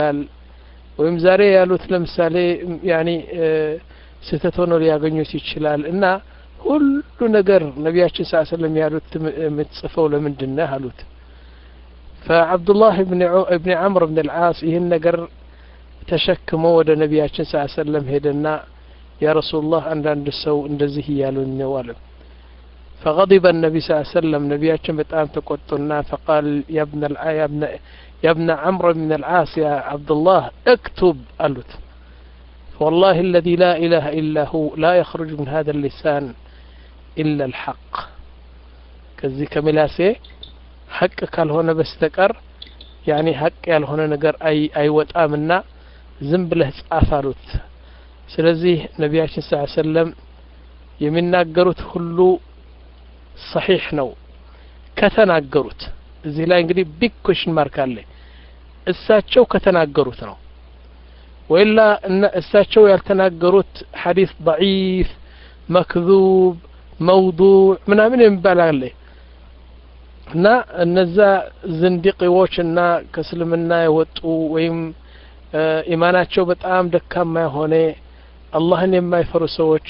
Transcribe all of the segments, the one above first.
ወይም ዛሬ ያሉት ለምሳሌ ያኒ ስህተት ሆኖ ሊያገኙት ይችላል እና ሁሉ ነገር ነቢያችን ስ ሰለም ያሉት የምትጽፈው ለምንድን ነህ አሉት ፈዓብዱላህ እብኒ ዓምር ብን ልዓስ ይህን ነገር ተሸክሞ ወደ ነቢያችን ስ ሰለም ሄደና ያ ረሱሉላህ አንዳንድ ሰው እንደዚህ እያሉኝ ነው አለ فغضب النبي صلى الله عليه وسلم نبياتنا بتام تقطنا فقال يا ابن الع... يا ابن يا ابن عمرو بن العاص يا عبد الله اكتب قالت والله الذي لا إله إلا هو لا يخرج من هذا اللسان إلا الحق كذي كملاسي حق قال هنا بستقر يعني حق يال هنا نجر أي أي وطامنا ዝም ብለህ ጻፍ አሉት ስለዚህ ነቢያችን ስ ሰለም የሚናገሩት ሁሉ ሰሒሕ ነው ከተናገሩት እዚህ ላይ እንግዲህ ቢግ ኮሽን ማርክ አለ እሳቸው ከተናገሩት ነው ወይላ እሳቸው ያልተናገሩት ሐዲስ ضعيፍ መክذوብ መውዱዕ ምናምን የሚባል አለ እና እነዛ ዝንዲቂዎች እና ከእስልምና የወጡ ወይም ኢማናቸው በጣም ደካማ የሆነ አላህን የማይፈሩ ሰዎች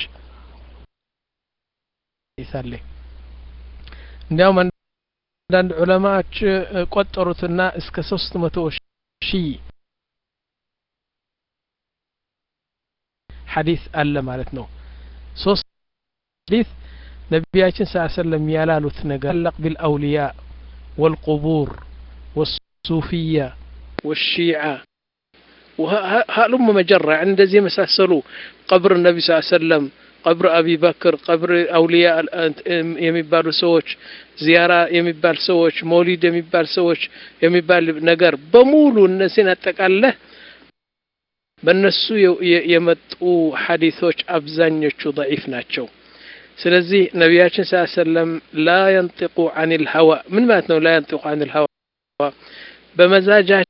ይሳለ እንዲያውም አንዳንድ ዑለማዎች ቆጠሩትና እስከ ሶስት መቶ ሺህ ሐዲስ አለ ማለት ነው ሶስት ሐዲስ ነቢያችን ስ ሰለም ያላሉት ነገር ለቅ ቢልአውልያ ወልቁቡር ወሱፊያ ወሺዓ هلم مجرة عند زي مساسلو قبر النبي صلى الله عليه وسلم قبر أبي بكر قبر أولياء የሚባሉ ሰዎች ዚያራ የሚባል ሰዎች መውሊድ የሚባል ሰዎች የሚባል ነገር በሙሉ እነዚህን አጠቃለህ በእነሱ የመጡ ሐዲሶች አብዛኞቹ ضعيف ናቸው ስለዚህ ነቢያችን ስ ሰለም ላ የንጢቁ አን ልሀዋ ምን ማለት ነው ላ የንጢቁ አን ልሀዋ በመዛጃ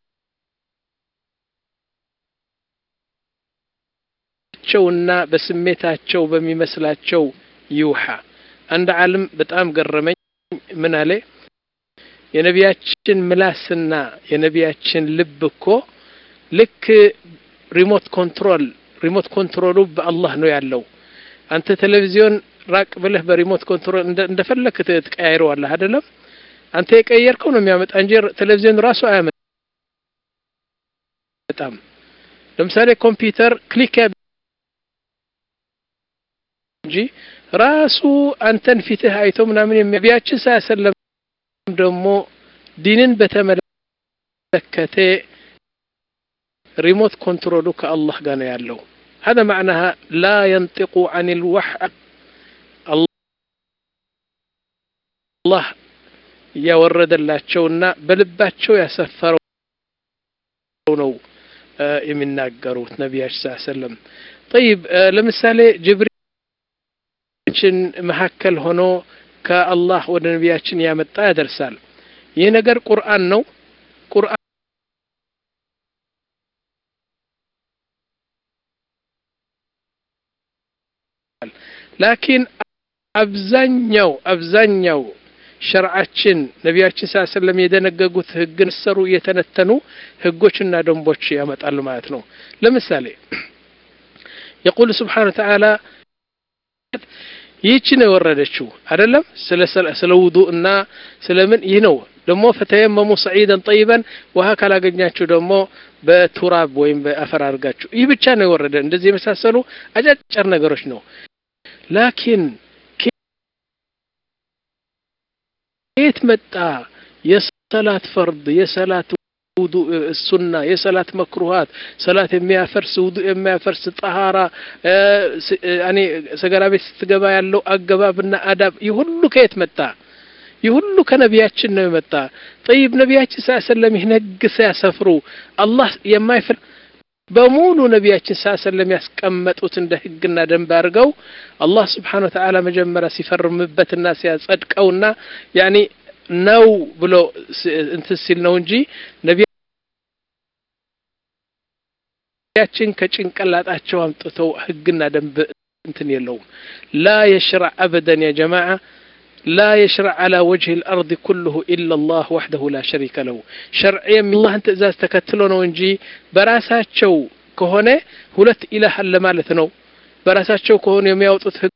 ቸውና በስሜታቸው በሚመስላቸው ይውሃ አንድ ዓለም በጣም ገረመኝ ምን አለ የነቢያችን ምላስና የነቢያችን ልብ እኮ ልክ ሪሞት ኮንትሮል ሪሞት ኮንትሮሉ በአላህ ነው ያለው አንተ ቴሌቪዚዮን ራቅ ብለህ በሪሞት ኮንትሮል እንደፈለክ ትቀያይረዋለህ አይደለም አንተ የቀየርከው ነው የሚያመጣ እንጂ ቴሌቪዚዮን ራሱ አያመጣም ለምሳሌ ኮምፒውተር ክሊክ እንጂ ራሱ አንተን ፊትህ አይቶ ምናምን ነቢያችን ሳያሰለም ደግሞ ዲንን በተመለከተ ሪሞት ኮንትሮሉ ከአላህ ጋር ነው ያለው هذا معناها لا ينطق عن الوحي الله ያወረደላቸውና በልባቸው ያሰፈረው ነው የሚናገሩት ነቢያችን ስ ሰለም ጠይብ ለምሳሌ ጅብሪል መካከል ሆኖ ከአላህ ወደ ነቢያችን ያመጣ ያደርሳል ይህ ነገር ቁርአን ነው ቁርአን ላኪን አብዛኛው አብዛኛው ሸርዓችን ነቢያችን ስ ሰለም የደነገጉት ህግን ሰሩ እየተነተኑ ህጎችና ደንቦች ያመጣሉ ማለት ነው ለምሳሌ የቁል ስብሓን ተዓላ ይህች ነው የወረደችው አይደለም ስለ ውዱ እና ስለምን ይህ ነው ደግሞ ፈተየመሙ ሰዒደን ጠይበን ውሃ ካላገኛችሁ ደግሞ በቱራብ ወይም በአፈር አድርጋችሁ ይህ ብቻ ነው የወረደ እንደዚህ የመሳሰሉ አጫጭር ነገሮች ነው ላኪን ከየት መጣ የሰላት ፈርድ የሰላት ውዱ ሱና የሰላት መክሩሃት ሰላት የሚያፈርስ ውዱ የሚያፈርስ ጠሃራ እኔ ሰገራ ቤት ስትገባ ያለው አገባብና አዳብ ይህ ሁሉ ከየት መጣ ይህ ሁሉ ከነቢያችን ነው የመጣ ጠይብ ነቢያችን ስ ሰለም ይህን ህግ ሲያሰፍሩ አላህ የማይፈል በሙሉ ነቢያችን ስ ሰለም ያስቀመጡት እንደ ህግና ደንብ አድርገው አላህ ስብሓን ወተዓላ መጀመሪያ ሲፈርምበትና ሲያጸድቀውና ያኒ ነው ብሎ እንትን ሲል ነው እንጂ ነቢያችን ከጭንቅላጣቸው አምጥተው ህግና ደንብ እንትን የለውም ላ የሽራዕ አበደን ያ ጀማዓ لا يشرع على وجه الأرض كله إلا الله وحده لا شريك له شرعيا من الله تእዛዝ ተከትሎ ነው እንጂ በራሳቸው ከሆነ ሁለት ኢላህ አለ ማለት ነው በራሳቸው ከሆነ የሚያወጡት ህግ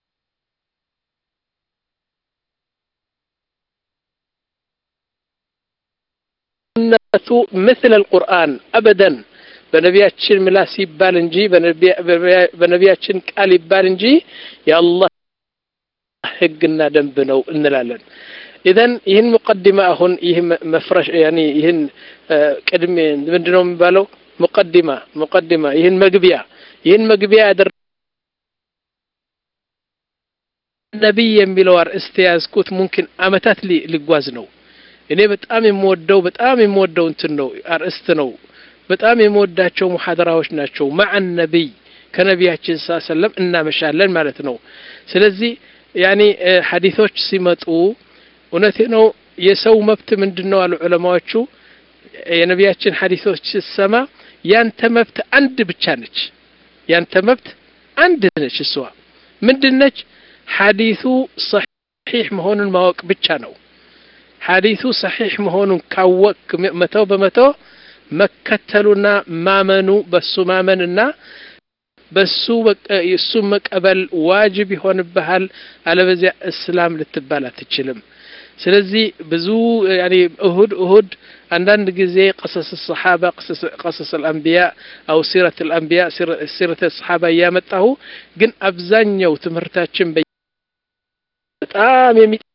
ነቱ مثل القرآن أبدا በነቢያችን ምላስ ይባል እንጂ በነቢያችን ቃል ይባል እንጂ የአላህ ህግና ደንብ ነው እንላለን ኢዘን ይህን ሙቀዲማ አሁን ይህ መፍረሽ ያኒ ይህን ቅድሜ ምንድነው የሚባለው ሙቀዲማ ሙቀዲማ ይህን መግቢያ ይህን መግቢያ ያደረ ነቢይ የሚለው አርእስት የያዝኩት ሙምኪን አመታት ሊጓዝ ነው እኔ በጣም የምወደው በጣም የምወደው እንትን ነው አርእስት ነው በጣም የምወዳቸው ሙሐደራዎች ናቸው ማዕ ነቢይ ከነቢያችን ስ ሰለም እናመሻለን ማለት ነው ስለዚህ ያኒ ሐዲቶች ሲመጡ እውነቴ ነው የሰው መብት ምንድን ነው አሉ ዑለማዎቹ የነቢያችን ሐዲቶች ስትሰማ ያንተ መብት አንድ ብቻ ነች ያንተ መብት አንድ ነች እሷ ምንድን ነች ሐዲቱ ሰሒሕ መሆኑን ማወቅ ብቻ ነው ሐዲቱ ሰሒሕ መሆኑን ካወቅ መቶ በመቶ መከተሉና ማመኑ በሱ ማመንና በሱ እሱ መቀበል ዋጅብ ይሆንብሃል አለበዚያ እስላም ልትባል አትችልም ስለዚህ ብዙ ያኒ እሁድ እሁድ አንዳንድ ጊዜ ቀሰስ ሰሓባ ቀሰስ አልአንቢያ አው ሲረት አልአንቢያ ሲረት ሰሓባ እያመጣሁ ግን አብዛኛው ትምህርታችን በጣም የሚ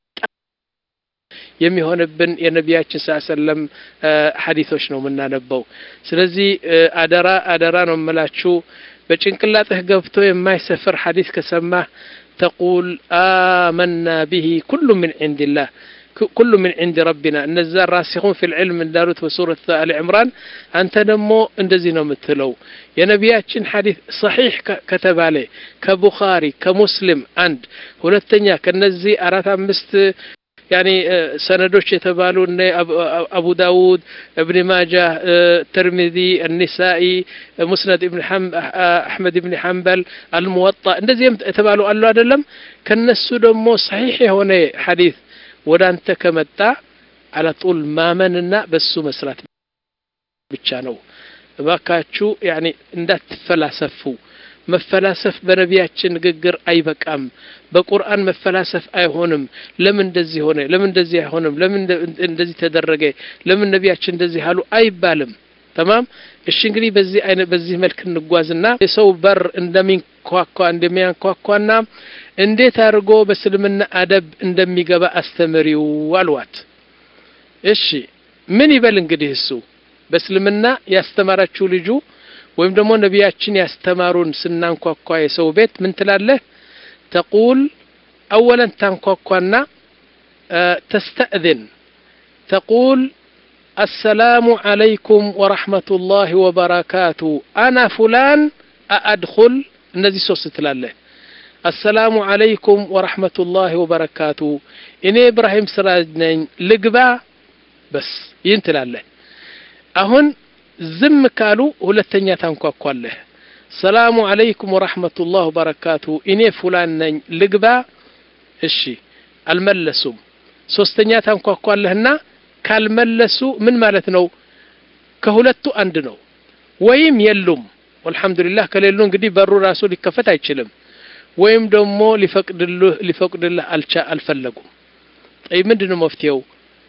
የሚሆንብን የነቢያችን ስ ሰለም ሐዲቶች ነው የምናነበው ስለዚህ አደራ አደራ ነው የምላችሁ በጭንቅላጥህ ገብቶ የማይሰፍር ሐዲስ ከሰማህ ተቁል አመና ብሂ ኩሉ ምን ዕንድላህ كل من عند ربنا እነዛ ራሲኹን ፊ ልዕልም እንዳሉት በሱረት አሊ ዕምራን አንተ ደግሞ እንደዚህ ነው የምትለው የነቢያችን ሐዲስ ሰሒሕ ከተባለ ከቡኻሪ ከሙስሊም አንድ ሁለተኛ ከነዚህ አራት አምስት ያኒ ሰነዶች የተባሉ እነ አቡ ዳውድ እብን ማጃ ተርሚዚ النسائي ሙስነድ ኢብን አሕመድ ኢብን ሐንበል አልሙወጣ እንደዚህ የተባሉ አሉ አይደለም ከነሱ ደግሞ ሰሒሕ የሆነ ሐዲስ ወደ አንተ ከመጣ አለጡል ማመንና በሱ መስራት ብቻ ነው እባካችሁ ያኒ እንዳትፈላሰፉ መፈላሰፍ በነቢያችን ንግግር አይበቃም በቁርአን መፈላሰፍ አይሆንም ለምን እንደዚህ ሆነ ለምን እንደዚህ አይሆንም ለምን እንደዚህ ተደረገ ለምን ነቢያችን እንደዚህ አሉ አይባልም ተማም እሺ እንግዲህ በዚህ አይነት በዚህ መልክ እንጓዝና የሰው በር እንደሚንኳኳ እንደሚያንኳኳና እንዴት አድርጎ በእስልምና አደብ እንደሚገባ አስተምሪው አልዋት እሺ ምን ይበል እንግዲህ እሱ በእስልምና ያስተማራችሁ ልጁ ወይም ደግሞ ነቢያችን ያስተማሩን ስናንኳኳ የሰው ቤት ምን ትላለህ ተቁል አወለን ታንኳኳና ተስተእذን ተቁል السلام عليكم ورحمة الله وبركاته أنا فلان أأدخل እነዚህ ሶስት ትላለህ አሰላሙ አለይኩም ወረሕመቱላሂ ወበረካቱ እኔ ኢብራሂም ስራጅ ነኝ ልግባ በስ ይህን ትላለህ አሁን ዝም ካሉ ሁለተኛ ታንኳኳለህ ሰላሙ አለይኩም ወረሕመቱላህ ወበረካቱ እኔ ፉላን ነኝ ልግባ እሺ አልመለሱም ሶስተኛ ታንኳኳለህና ካልመለሱ ምን ማለት ነው ከሁለቱ አንድ ነው ወይም የሉም ወልሐምዱሊላህ ከሌሉ እንግዲህ በሩ ራሱ ሊከፈት አይችልም ወይም ደግሞ ሊፈቅድልህ ሊፈቅድልህ አልቻ አልፈለጉም ጠይብ ምንድን ነው መፍትሄው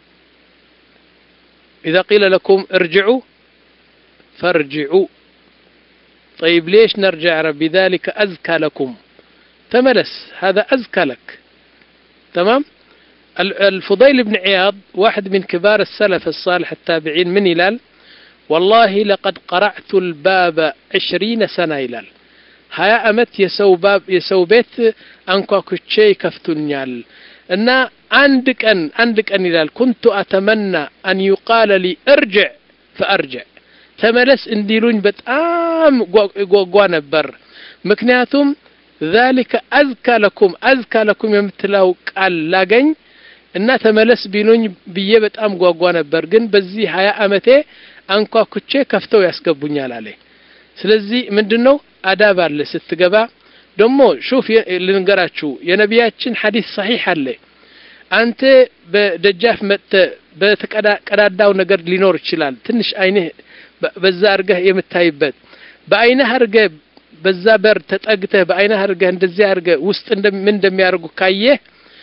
إذا قيل لكم ارجعوا فارجعوا طيب ليش نرجع ربي ذلك أزكى لكم تملس هذا أزكى لك تمام الفضيل بن عياض واحد من كبار السلف الصالح التابعين من هلال والله لقد قرعت الباب عشرين سنة هلال هيا أمت يسو باب يسو بيت أنكو كتشي كفتنيال እና አንድ ቀን አንድ ቀን ይላል ኩንቱ አተመና አን ዩቃለ ሊ እርጅዕ ፈአርጅዕ ተመለስ እንዲሉኝ በጣም ጓጓ ነበር ምክንያቱም ذلك አዝካ ለኩም አዝካ ለኩም የምትለው ቃል ላገኝ እና ተመለስ ቢሉኝ ብዬ በጣም ጓጓ ነበር ግን በዚህ ሀያ አመቴ አንኳኩቼ ከፍተው ያስገቡኛል አለ ስለዚህ ምንድን ነው አዳብ አለ ስትገባ ደግሞ ሹፍ ልንገራችሁ የነቢያችን ሐዲስ ሰሒሕ አለ አንተ በደጃፍ መጥተህ በተቀዳዳው ነገር ሊኖር ይችላል ትንሽ አይንህ በዛ አድርገህ የምታይበት በአይንህ አድርገህ በዛ በር ተጠግተህ በአይንህ አድርገህ እንደዚህ አድርገህ ውስጥ ምን እንደሚያደርጉ ካየህ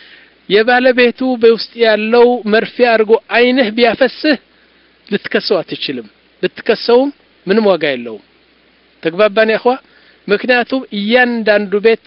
የባለቤቱ በውስጥ ያለው መርፌ አድርጎ አይንህ ቢያፈስህ ልትከሰው አትችልም ብትከሰውም ምንም ዋጋ የለውም ተግባባን ያኸዋ ምክንያቱም እያንዳንዱ ቤት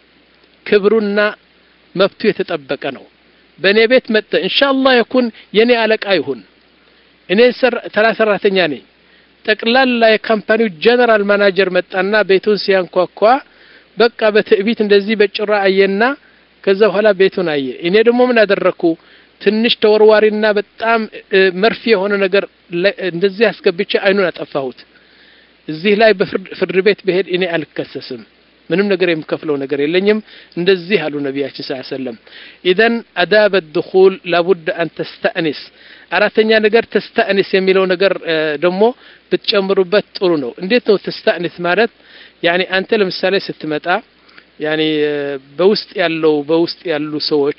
ክብሩና መብቱ የተጠበቀ ነው በእኔ ቤት መጠ ኢንሻአላህ የኩን የኔ አለቃ ይሁን እኔ ተራ ሰራተኛ ነኝ ጠቅላላ የካምፓኒው ጀነራል ማናጀር መጣና ቤቱን ሲያንኳኳ በቃ በትዕቢት እንደዚህ በጭራ አየና ከዛ በኋላ ቤቱን አየ እኔ ደግሞ ምን አደረግኩ ትንሽ ተወርዋሪና በጣም መርፌ የሆነ ነገር እንደዚህ አስገብቼ አይኑን አጠፋሁት እዚህ ላይ በፍርድ ቤት ብሄድ እኔ አልከሰስም ምንም ነገር የምከፍለው ነገር የለኝም እንደዚህ አሉ ነቢያችን ስ ሰለም ኢዘን አዳበ ድኹል ላቡድ አን ተስተእኒስ አራተኛ ነገር ተስተእኒስ የሚለው ነገር ደግሞ ብትጨምሩበት ጥሩ ነው እንዴት ነው ተስተእኒስ ማለት ያኒ አንተ ለምሳሌ ስትመጣ ያኒ በውስጥ ያለው በውስጥ ያሉ ሰዎች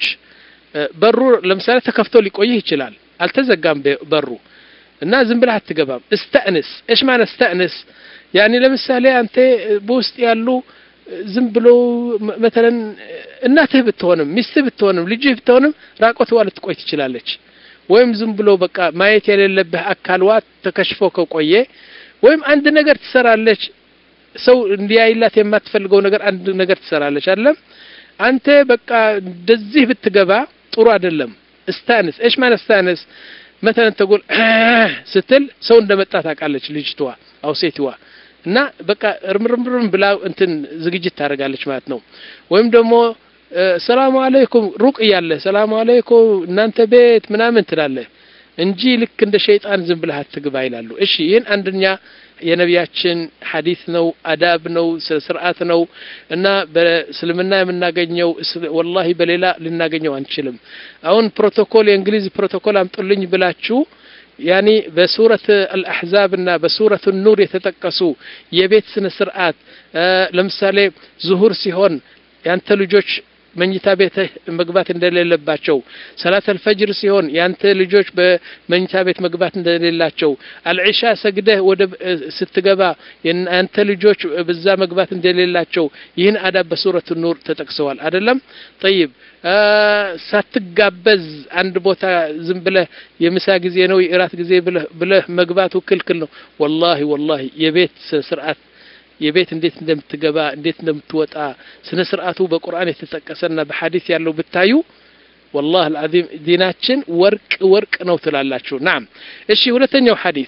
በሩ ለምሳሌ ተከፍቶ ሊቆይህ ይችላል አልተዘጋም በሩ እና ዝም ብለህ አትገባም እስተእንስ እሽ ማለት እስተእንስ ያኒ ለምሳሌ አንተ በውስጥ ያሉ ዝም ብሎ መተለን እናትህ ብትሆንም ሚስትህ ብትሆንም ልጅህ ብትሆንም ራቆትዋ ልትቆይ ትችላለች ወይም ዝም ብሎ በቃ ማየት የሌለብህ አካልዋ ተከሽፎ ከቆየ ወይም አንድ ነገር ትሰራለች ሰው እንዲያይላት የማትፈልገው ነገር አንድ ነገር ትሰራለች አይደለም አንተ በቃ እንደዚህ ብትገባ ጥሩ አይደለም እስታንስ እሽ ማለት እስታንስ መተለን ተጎል ስትል ሰው እንደመጣ ታውቃለች ልጅቷ አው ሴትዋ እና በቃ እርምርምርም ብላ እንትን ዝግጅት ታደርጋለች ማለት ነው ወይም ደግሞ ሰላሙ አለይኩም ሩቅ እያለ ሰላሙ አለይኩም እናንተ ቤት ምናምን ትላለህ እንጂ ልክ እንደ ሸይጣን ዝም ብለህ አትግባ ይላሉ እሺ ይህን አንደኛ የነቢያችን ሐዲስ ነው አዳብ ነው ስርዓት ነው እና በእስልምና የምናገኘው ወላሂ በሌላ ልናገኘው አንችልም አሁን ፕሮቶኮል የእንግሊዝ ፕሮቶኮል አምጡልኝ ብላችሁ ያኒ በሱረት አልአሕዛብ እና በሱረት ኑር የተጠቀሱ የቤት ስነ ስርዓት ለምሳሌ ዙሁር ሲሆን ያንተ ልጆች መኝታ ቤት መግባት እንደሌለባቸው ሰላት አልፈጅር ሲሆን ያንተ ልጆች በመኝታ ቤት መግባት እንደሌላቸው አልዒሻ ሰግደህ ወደ ስትገባ ያንተ ልጆች በዛ መግባት እንደሌላቸው ይህን አዳብ በሱረት ኑር ተጠቅሰዋል አይደለም ጠይብ ሳትጋበዝ አንድ ቦታ ዝም ብለህ የምሳ ጊዜ ነው የእራት ጊዜ ብለህ መግባቱ ክልክል ነው ወላሂ ወላሂ የቤት ስርዓት የቤት እንዴት እንደምትገባ እንዴት እንደምትወጣ ስነ ስርዓቱ በቁርአን የተጠቀሰና በሐዲስ ያለው ብታዩ والله العظيم ዲናችን ወርቅ ወርቅ ነው ትላላችሁ ናም እሺ ሁለተኛው ሐዲስ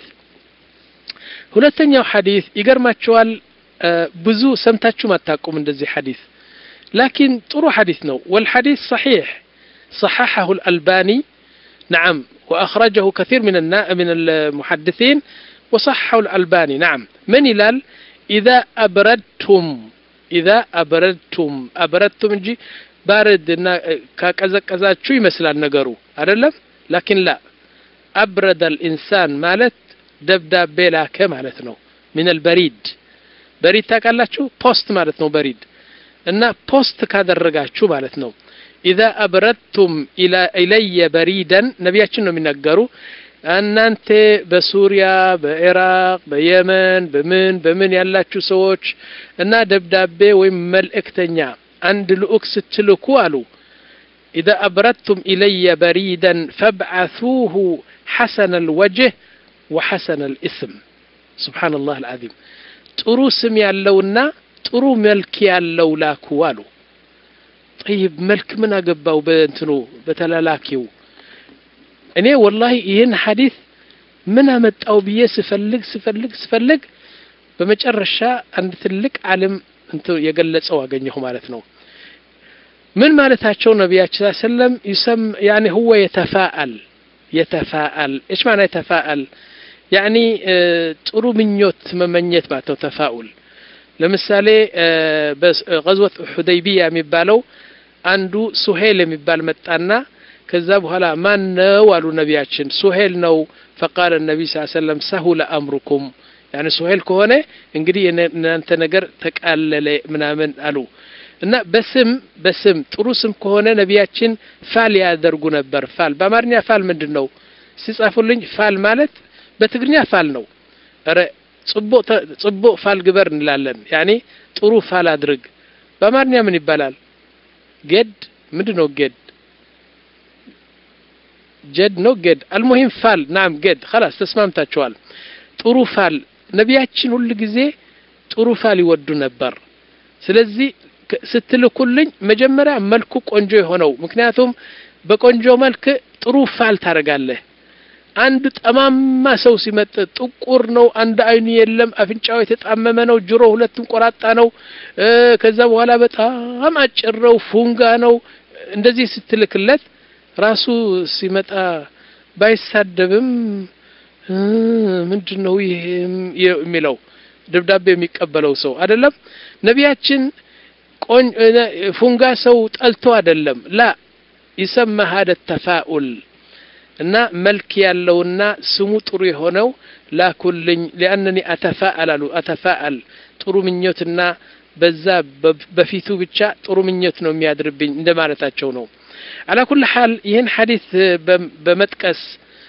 ሁለተኛው ሐዲስ ይገርማችኋል ብዙ ሰምታችሁ አታውቁም እንደዚህ ሐዲስ لكن ጥሩ ሐዲስ ነው والحديث صحيح صححه الألباني نعم وأخرجه كثير من من المحدثين وصححه الألباني نعم من يلال إذا أبردتم إذا أبردتم أبردتم እንጂ ባረድ እና ካቀዘቀዛችሁ ይመስላል ነገሩ አይደለም ላኪን ላ አብረደ الإنسان ማለት ደብዳቤ ላከ ማለት ነው من البريد በሪድ ታውቃላችሁ ፖስት ማለት ነው በሪድ እና ፖስት ካደረጋችሁ ማለት ነው إذا أبردتم إلى إلي بريدا ነቢያችን ነው የሚናገሩ እናንተ በሱሪያ በኢራቅ በየመን በምን በምን ያላችሁ ሰዎች እና ደብዳቤ ወይም መልእክተኛ አንድ ልኡክ ስትልኩ አሉ إذا أبردتم إلي بريدا فابعثوه حسن الوجه وحسن الاسم سبحان الله العظيم ጥሩ ስም ያለውና ጥሩ መልክ ያለው ላኩ አሉ ጠይብ መልክ ምን አገባው በእንትኑ በተላላኪው እኔ ወላሂ ይህን ሐዲስ ምን አመጣው ብዬ ስፈልግ ስፈልግ ስፈልግ በመጨረሻ አንድ ትልቅ ዓለም የገለጸው አገኘሁ ማለት ነው ምን ማለታቸው ነቢያችን ሰለም ይሰም ያኒ ሁወ የተፋአል የተፋአል እሽ ማና የተፋአል ያኒ ጥሩ ምኞት መመኘት ማለት ነው ተፋኡል ለምሳሌ በገዝወት ሁደይቢያ የሚባለው አንዱ ሱሄል የሚባል መጣና ከዛ በኋላ ማን ነው አሉ ነቢያችን ሱሄል ነው ፈቃለ ነቢ ስ ሰለም ሰሁለ አምሩኩም ያኒ ሱሄል ከሆነ እንግዲህ እናንተ ነገር ተቃለለ ምናምን አሉ እና በስም በስም ጥሩ ስም ከሆነ ነቢያችን ፋል ያደርጉ ነበር ፋል በአማርኛ ፋል ምንድን ነው ሲጻፉልኝ ፋል ማለት በትግርኛ ፋል ነው ረ ጽቦ ፋል ግበር እንላለን ያኔ ጥሩ ፋል አድርግ በአማርኛ ምን ይባላል ጌድ ምንድን ነው ጌድ ጀድ ነው ጌድ አልሙሂም ፋል ናም ጌድ خلاص ተስማምታችኋል ጥሩ ፋል ነቢያችን ሁል ጊዜ ጥሩ ፋል ይወዱ ነበር ስለዚህ ስትልኩልኝ መጀመሪያ መልኩ ቆንጆ የሆነው ምክንያቱም በቆንጆ መልክ ጥሩ ፋል ታደርጋለህ አንድ ጠማማ ሰው ሲመጥ ጥቁር ነው አንድ አይኑ የለም አፍንጫው የተጣመመ ነው ጆሮ ሁለቱም ቆራጣ ነው ከዛ በኋላ በጣም አጭር ነው ፉንጋ ነው እንደዚህ ስትልክለት ራሱ ሲመጣ ባይሳደብም ምንድን ነው ይሄ የሚለው ደብዳቤ የሚቀበለው ሰው አይደለም ነቢያችን ፉንጋ ሰው ጠልቶ አይደለም ላ ይሰማ ሀደ ተፋኡል እና መልክ ያለውና ስሙ ጥሩ የሆነው ላኩልኝ ሊአነኒ አተፋአል አሉ አተፋአል ጥሩ ምኞትና በዛ በፊቱ ብቻ ጥሩ ምኞት ነው የሚያድርብኝ እንደ ማለታቸው ነው አላ ኩል ሐል ይህን ሐዲስ በመጥቀስ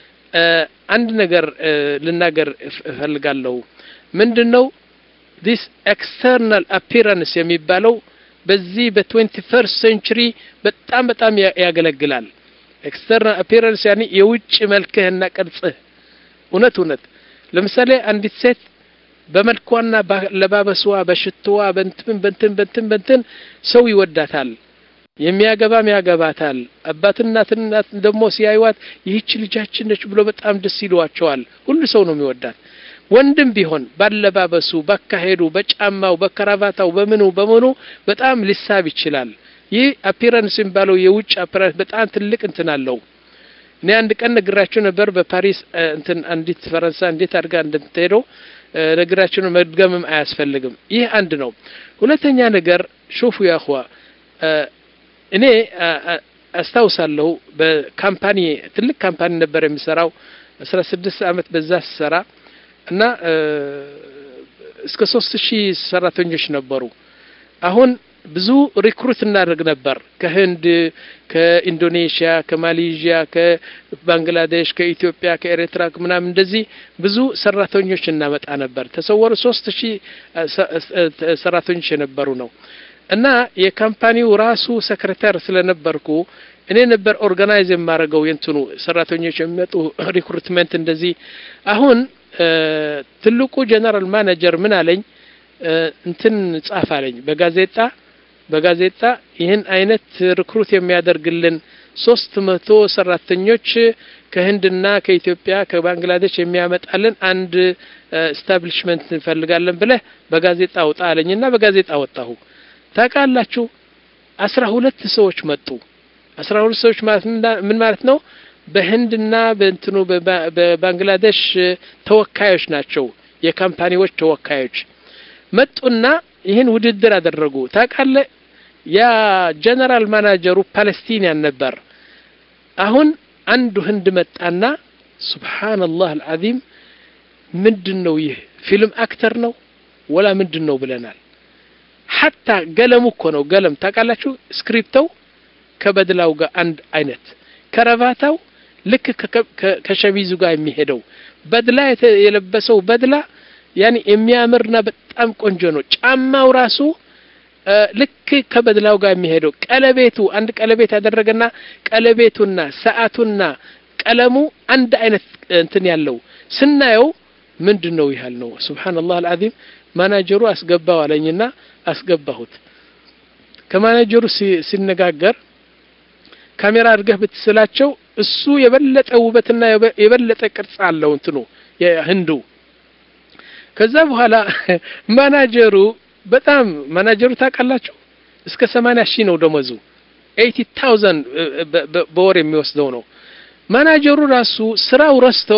አንድ ነገር ልናገር እፈልጋለሁ ምንድን ነው ዲስ ኤክስተርናል አፒራንስ የሚባለው በዚህ በትዌንቲ ፈርስት ሴንቹሪ በጣም በጣም ያገለግላል ኤክስተርናል አፒራንስ ያኒ የውጭ መልክህና ቅርጽህ እውነት እውነት ለምሳሌ አንዲት ሴት በመልኳና ለባበስዋ በሽትዋ በንትን በንትን በንትን በንትን ሰው ይወዳታል የሚያገባም ያገባታል አባትና እናት ደግሞ ሲያዩዋት ይህች ልጃችን ነች ብሎ በጣም ደስ ይሏቸዋል ሁሉ ሰው ነው የሚወዳት ወንድም ቢሆን ባለባበሱ ባካሄዱ በጫማው በከራቫታው በምኑ በምኑ በጣም ሊሳብ ይችላል ይህ አፒረንስ የሚባለው የውጭ አፒረንስ በጣም ትልቅ እንትን አለው እኔ አንድ ቀን ነግራችሁ ነበር በፓሪስ እንትን አንዲት ፈረንሳይ እንዴት አድርጋ እንደምትሄደው ነግራችሁ ነው መድገምም አያስፈልግም ይህ አንድ ነው ሁለተኛ ነገር ሹፉ ያኹዋ እኔ አስታውሳለሁ በካምፓኒ ትልቅ ካምፓኒ ነበር የሚሰራው አስራ ስድስት አመት በዛ ስሰራ እና እስከ ሶስት ሺህ ሰራተኞች ነበሩ አሁን ብዙ ሪክሩት እናደርግ ነበር ከህንድ ከኢንዶኔሽያ ከማሌዥያ ከባንግላዴሽ ከኢትዮጵያ ከኤርትራ ምናምን እንደዚህ ብዙ ሰራተኞች እናመጣ ነበር ተሰወሩ ሶስት ሺህ ሰራተኞች የነበሩ ነው እና የካምፓኒው ራሱ ሰክሬታር ስለነበርኩ እኔ ነበር ኦርጋናይዝ የማደርገው የንትኑ ሰራተኞች የሚመጡ ሪክሩትመንት እንደዚህ አሁን ትልቁ ጀነራል ማኔጀር ምን አለኝ እንትን ጻፍ አለኝ በጋዜጣ በጋዜጣ ይህን አይነት ሪክሩት የሚያደርግልን ሶስት መቶ ሰራተኞች ከህንድና ከኢትዮጵያ ከባንግላዴሽ የሚያመጣልን አንድ ስታብሊሽመንት እንፈልጋለን ብለህ በጋዜጣ አውጣ አለኝና በጋዜጣ አወጣሁ ታውቃላችሁ አስራ ሁለት ሰዎች መጡ አስራ ሁለት ሰዎች ማለት ምን ማለት ነው በህንድና በእንትኑ በባንግላዴሽ ተወካዮች ናቸው የካምፓኒዎች ተወካዮች መጡና ይህን ውድድር አደረጉ ታውቃለ ያ ጀነራል ማናጀሩ ፓለስቲኒያን ነበር አሁን አንዱ ህንድ መጣና ሱብሓንላህ አልዓዚም ምንድን ነው ይህ ፊልም አክተር ነው ወላ ምንድን ነው ብለናል ሐታ ገለሙ እኮ ነው ገለም ታውቃላችሁ ስክሪፕተው ከበድላው ጋር አንድ አይነት ከረባታው ልክ ከሸሚዙ ጋር የሚሄደው በድላ የለበሰው በድላ ያኔ የሚያምርና በጣም ቆንጆ ነው ጫማው ራሱ ልክ ከበድላው ጋር የሚሄደው ቀለቤቱ አንድ ቀለቤት ያደረገና ቀለቤቱና ሰዓቱና ቀለሙ አንድ አይነት እንትን ያለው ስናየው ምንድን ነው ይሃል ነው ስብሓንላህ አልዓዚም ማናጀሩ አስገባው አለኝና አስገባሁት ከማናጀሩ ሲነጋገር ካሜራ አድርገህ ብትስላቸው እሱ የበለጠ ውበትና የበለጠ ቅርጽ አለው እንትኑ የህንዱ ከዛ በኋላ ማናጀሩ በጣም ማናጀሩ ታውቃላችሁ እስከ ሰማንያ ሺህ ነው ደመዙ ኤይቲ ታውዘንድ በወር የሚወስደው ነው ማናጀሩ ራሱ ስራው ረስቶ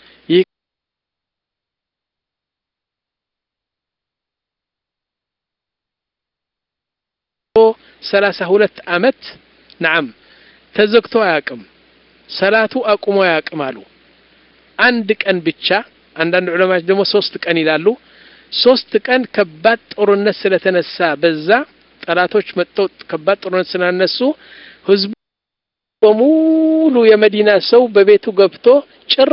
ሰላሳ ሁለት አመት ናም ተዘግቶ አያውቅም ሰላቱ አቁሞ አያውቅም አሉ አንድ ቀን ብቻ አንዳንድ ዑለማዎች ደግሞ ሶስት ቀን ይላሉ ሶስት ቀን ከባድ ጦርነት ስለተነሳ በዛ ጠላቶች መጥተው ከባድ ጦርነት ስላነሱ ህዝቡ በሙሉ የመዲና ሰው በቤቱ ገብቶ ጭር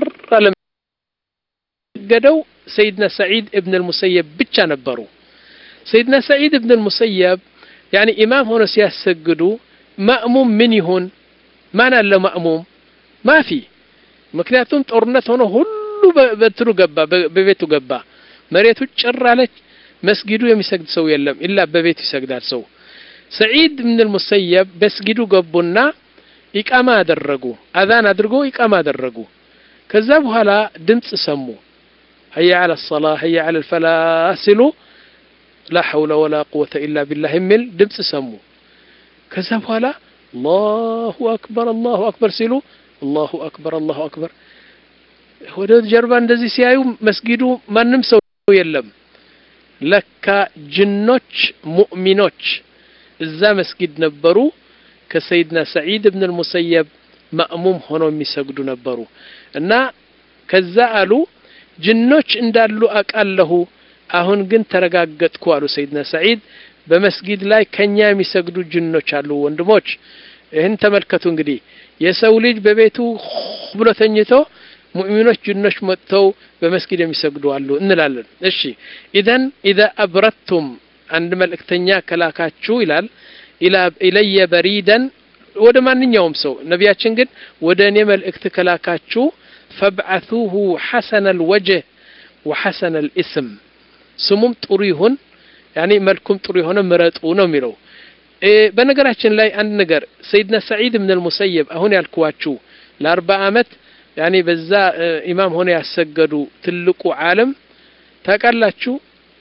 አለገደው ሰይድና ሰዒድ እብን ልሙሰየብ ብቻ ነበሩ ሰይድና ሰዒድ እብን ልሙሰየብ ያኒ ኢማም ሆኖ ሲያሰግዱ ማእሙም ምን ይሁን ማን አለ ማእሙም ማፊ ምክንያቱም ጦርነት ሆኖ ሁሉ በትኑ ገባ በቤቱ ገባ መሬቱ ጭር አለች መስጊዱ የሚሰግድ ሰው የለም ኢላ በቤቱ ይሰግዳል ሰው ሰዒድ ብን ልሙሰየብ በስጊዱ ገቡና ኢቃማ አደረጉ አዛን አድርጎ ኢቃማ አደረጉ ከዛ በኋላ ድምፅ ሰሙ هيا على الصلاة هيا على الفلاح ሲሉ لا حول ولا قوة إلا بالله የሚል ድምፅ ሰሙ ከዛ በኋላ አላሁ አክበር አላሁ አክበር ሲሉ አላሁ አክበር አላሁ አክበር ወደ ጀርባ እንደዚህ ሲያዩ መስጊዱ ማንም ሰው የለም ለካ ጅኖች ሙእሚኖች እዛ መስጊድ ነበሩ ከሰይድና ሰዒድ እብን ልሙሰየብ ማእሙም ሆነው የሚሰግዱ ነበሩ እና ከዛ አሉ ጅኖች እንዳሉ አቃለሁ አሁን ግን ተረጋገጥኩ አሉ ሰይድና ሰዒድ በመስጊድ ላይ ከኛ የሚሰግዱ ጅኖች አሉ ወንድሞች ይህን ተመልከቱ እንግዲህ የሰው ልጅ በቤቱ ብሎ ተኝቶ ሙእሚኖች ጅኖች መጥተው በመስጊድ የሚሰግዱ አሉ እንላለን እሺ ኢዘን ኢዛ አብረቱም አንድ መልእክተኛ ከላካችሁ ይላል ኢለየ በሪደን ወደ ማንኛውም ሰው ነቢያችን ግን ወደ እኔ መልእክት ከላካችሁ ፈብዓثوه ሐሰነ الوجه وحسن الاسم ስሙም ጥሩ ይሁን ያኔ መልኩም ጥሩ የሆነ ምረጡ ነው የሚለው በነገራችን ላይ አንድ ነገር ሰይድና ሰዒድ ብን ልሙሰየብ አሁን ያልኩዋችሁ ለአርባ አመት ያኔ በዛ ኢማም ሆነ ያሰገዱ ትልቁ ዓለም ታውቃላችሁ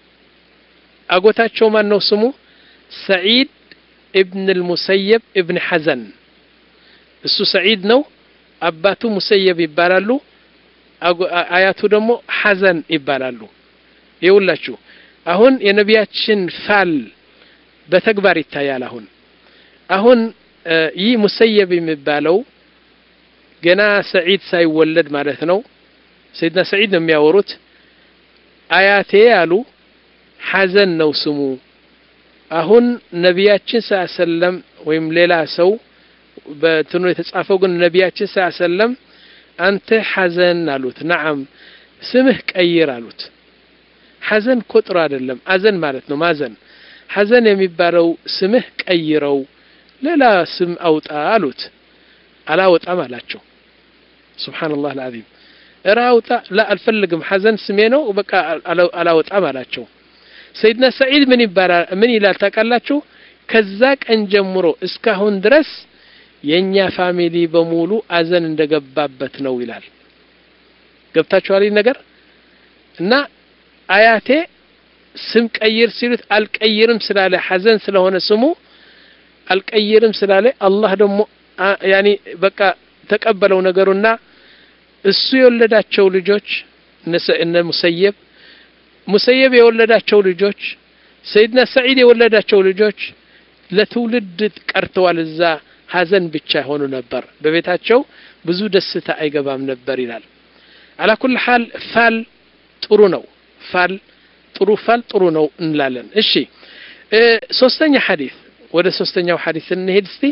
አጎታቸው ማን ነው ስሙ ሰዒድ ኢብን ልሙሰየብ ኢብን ሐዘን እሱ ሰዒድ ነው አባቱ ሙሰየብ ይባላሉ አያቱ ደግሞ ሐዘን ይባላሉ ይውላችሁ አሁን የነቢያችን ፋል በተግባር ይታያል አሁን አሁን ይህ ሙሰየብ የሚባለው ገና ሰዒድ ሳይወለድ ማለት ነው ሰይድና ሰዒድ ነው የሚያወሩት አያቴ አሉ ሐዘን ነው ስሙ አሁን ነቢያችን ስ ሰለም ወይም ሌላ ሰው በትኑ የተጻፈው ግን ነቢያችን ስ ሰለም አንተ ሐዘን አሉት ነዓም ስምህ ቀይር አሉት ሐዘን እኮ ጥሩ አይደለም አዘን ማለት ነው ማዘን ሐዘን የሚባለው ስምህ ቀይረው ሌላ ስም አውጣ አሉት አላወጣም አላቸው ስብሓንላህ አልዓዚም እረ አውጣ ላ አልፈልግም ሐዘን ስሜ ነው በቃ አላወጣም አላቸው ሰይድና ሰዒድ ምን ይባላል ምን ይላል ታውቃላችሁ ከዛ ቀን ጀምሮ እስካሁን ድረስ የእኛ ፋሚሊ በሙሉ አዘን እንደገባበት ነው ይላል ገብታችኋል ነገር እና አያቴ ስም ቀይር ሲሉት አልቀይርም ስላለ ሐዘን ስለሆነ ስሙ አልቀይርም ስላለ አላህ ደግሞ ያኒ በቃ ተቀበለው ነገሩና እሱ የወለዳቸው ልጆች እነ ሙሰየብ ሙሰየብ የወለዳቸው ልጆች ሰይድና ሰዒድ የወለዳቸው ልጆች ለትውልድ ቀርተዋል እዛ ሀዘን ብቻ የሆኑ ነበር በቤታቸው ብዙ ደስታ አይገባም ነበር ይላል አላ ኩል ሓል ፋል ጥሩ ነው ፋል ጥሩ ፋል ጥሩ ነው እንላለን እሺ ሶስተኛ ሐዲስ ወደ ሶስተኛው ሐዲስ እንሄድ እስቲ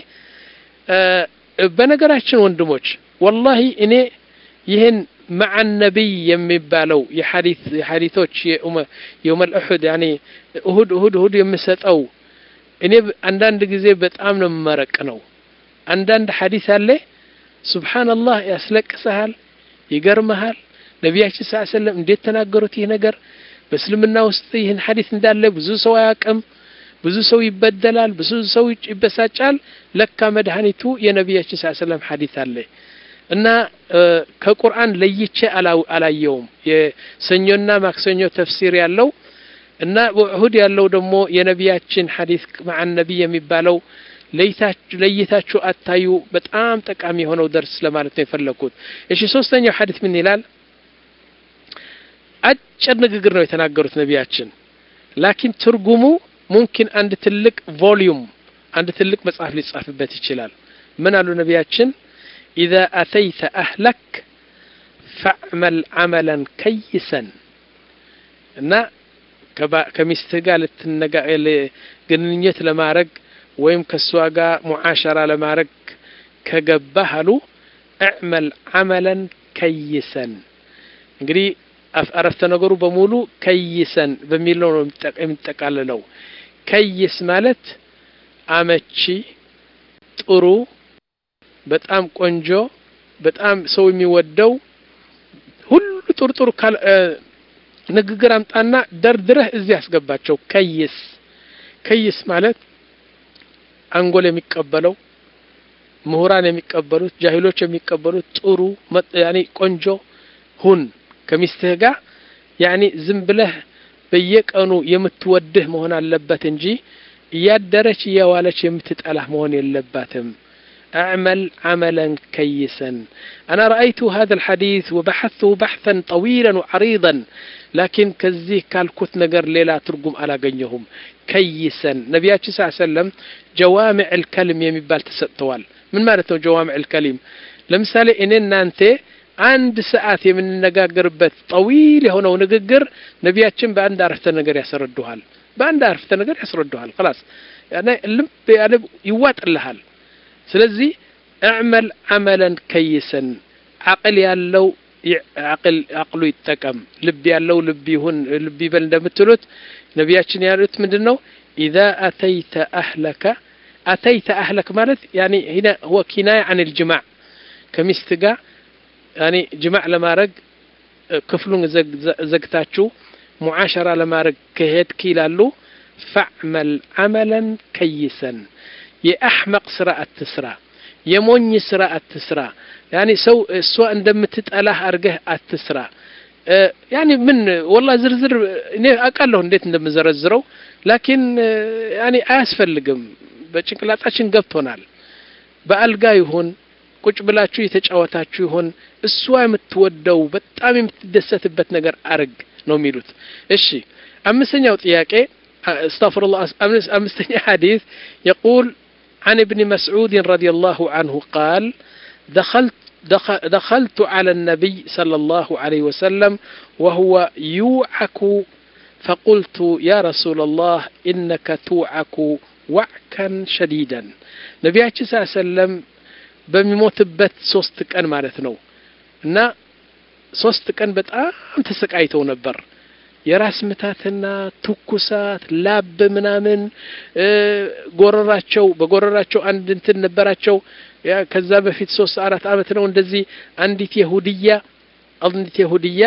በነገራችን ወንድሞች ወላሂ እኔ ይህን መዓ ነቢይ የሚባለው የሐዲቶች የውመል እሑድ ያኔ እሁድ እሁድ እሁድ የምሰጠው እኔ አንዳንድ ጊዜ በጣም ነው መረቅ ነው አንዳንድ ሐዲስ አለ ሱብሓንላህ ያስለቅሰሃል ይገርመሃል ነቢያችን ስ ሰለም እንዴት ተናገሩት ይህ ነገር በእስልምና ውስጥ ይህን ሐዲስ እንዳለ ብዙ ሰው አያውቅም ብዙ ሰው ይበደላል ብዙ ሰው ይበሳጫል ለካ መድኃኒቱ የነቢያችን ስ ሰለም ሐዲስ አለ እና ከቁርአን ለይቼ አላየውም የሰኞና ማክሰኞ ተፍሲር ያለው እና በኡሁድ ያለው ደግሞ የነቢያችን ሐዲስ መዓ ነቢይ የሚባለው ለይታችሁ አታዩ በጣም ጠቃሚ የሆነው ደርስ ለማለት ነው የፈለግኩት እሺ ሶስተኛው ሐዲስ ምን ይላል አጭር ንግግር ነው የተናገሩት ነቢያችን ላኪን ትርጉሙ ሙምኪን አንድ ትልቅ ቮሊዩም አንድ ትልቅ መጽሐፍ ሊጻፍበት ይችላል ምን አሉ ነቢያችን ኢዛ አተይተ አህለክ ፈዕመል አመለን ከይሰን እና ከሚስትህ ጋር ልትነጋ ግንኙነት ለማድረግ ወይም ከእሷ ጋር ሙዓሸራ ለማድረግ ከገባህ አሉ እዕመል ዓመለን ከይሰን እንግዲህ አረፍተ ነገሩ በሙሉ ከይሰን በሚለው ነው የሚጠቃልለው። ከይስ ማለት አመቺ፣ ጥሩ፣ በጣም ቆንጆ፣ በጣም ሰው የሚወደው ሁሉ ጥሩ ጥሩ ንግግር አምጣና ደርድረህ እዚህ ያስገባቸው። ከይስ ከይስ ማለት አንጎል የሚቀበለው ምሁራን የሚቀበሉት ጃሂሎች የሚቀበሉት ጥሩ ያኔ ቆንጆ ሁን ከሚስትህ ጋር ያኔ ዝም ብለህ በየቀኑ የምትወድህ መሆን አለበት እንጂ እያደረች እየዋለች የምትጠላህ መሆን የለባትም። أعمل عملا كيسا أنا رأيت هذا الحديث وبحثته بحثا طويلا وعريضا لكن كزيه كالكوت نجر ليلا ترجم على جنيهم كيسا نبياتي صلى الله عليه وسلم جوامع الكلم يمبال تسطوال من مالته جوامع الكلم لمثال إننا أنت አንድ ሰዓት የምንነጋገርበት ጠዊል የሆነው ንግግር ነቢያችን በአንድ አረፍተ ነገር ያስረዱሃል። በአንድ አረፍተ ነገር ያስረዱሃል። خلاص ልብ ያለ ይዋጥልሃል። ስለዚህ እዕመል ዓመለን ከይሰን አቅል ያለው አቅሉ ይጠቀም፣ ልብ ያለው ልብ ይሁን ልብ ይበል እንደምትሉት ነቢያችን ያሉት ምንድን ነው? ኢዛ አተይተ አህለከ አተይተ አህለክ ማለት ያኒ ሂና ሁወ ኪናያ አን ልጅማዕ ከሚስት ጋር ያኒ ጅማዕ ለማድረግ ክፍሉን ዘግታችሁ ሙዓሸራ ለማድረግ ከሄድክ ይላሉ ፈዕመል ዓመለን ከይሰን የአሕመቅ ስራ አትስራ፣ የሞኝ ስራ አትስራ። ያኒ ሰው እሷ እንደምትጠላህ አድርገህ አትስራ። ያኒ ምን ወላ ዝርዝር እኔ አውቃለሁ እንዴት እንደምዘረዝረው፣ ላኪን ያኒ አያስፈልግም። በጭንቅላጣችን ገብቶናል። በአልጋ ይሁን ቁጭ ብላችሁ የተጫወታችሁ ይሆን እሷ የምትወደው በጣም የምትደሰትበት ነገር አርግ ነው የሚሉት። እሺ አምስተኛው ጥያቄ استغفر أمستني حديث يقول عن ابن مسعود رضي الله عنه قال دخلت دخلت على النبي صلى الله عليه وسلم وهو يوعك فقلت يا رسول الله إنك توعك وعكا شديدا نبياتي صلى الله عليه وسلم በሚሞትበት ሶስት ቀን ማለት ነው እና ሶስት ቀን በጣም ተሰቃይተው ነበር። የራስ ምታትና ትኩሳት፣ ላብ ምናምን ጎረራቸው በጎረራቸው አንድ እንትን ነበራቸው። ከዛ በፊት ሶስት አራት አመት ነው እንደዚህ አንዲት የሁድያ አንዲት የሁድያ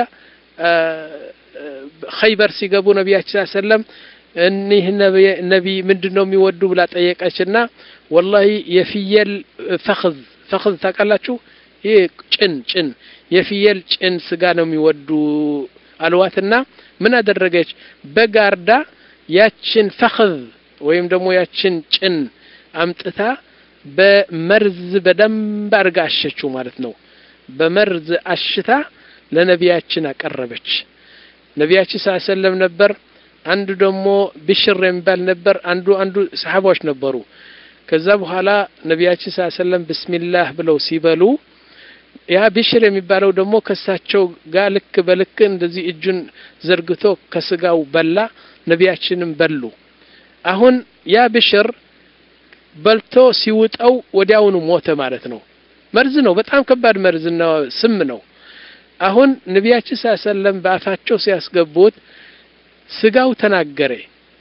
ኸይበር ሲገቡ ነቢያችን ሰለም እኒህ ነቢ ምንድን ነው የሚወዱ ብላ ጠየቀችና ወላሂ የፍየል ፈኽዝ ፈኽዝ ታውቃላችሁ? ይህ ጭን ጭን የፍየል ጭን ስጋ ነው የሚወዱ አልዋትና ምን አደረገች? በጋርዳ ያችን ፈኽዝ ወይም ደግሞ ያችን ጭን አምጥታ በመርዝ በደንብ አድርጋ አሸችው ማለት ነው። በመርዝ አሽታ ለነቢያችን አቀረበች። ነቢያችን ሰለም ነበር አንዱ ደግሞ ብሽር የሚባል ነበር። አንዱ አንዱ ሰሓባዎች ነበሩ። ከዛ በኋላ ነቢያችን ሰለም ብስሚላህ ብለው ሲበሉ ያ ብሽር የሚባለው ደግሞ ከሳቸው ጋር ልክ በልክ እንደዚህ እጁን ዘርግቶ ከስጋው በላ። ነቢያችንም በሉ። አሁን ያ ብሽር በልቶ ሲውጠው ወዲያውኑ ሞተ ማለት ነው። መርዝ ነው፣ በጣም ከባድ መርዝና ስም ነው። አሁን ነቢያችን ሰለም በአፋቸው ሲያስገቡት ስጋው ተናገረ።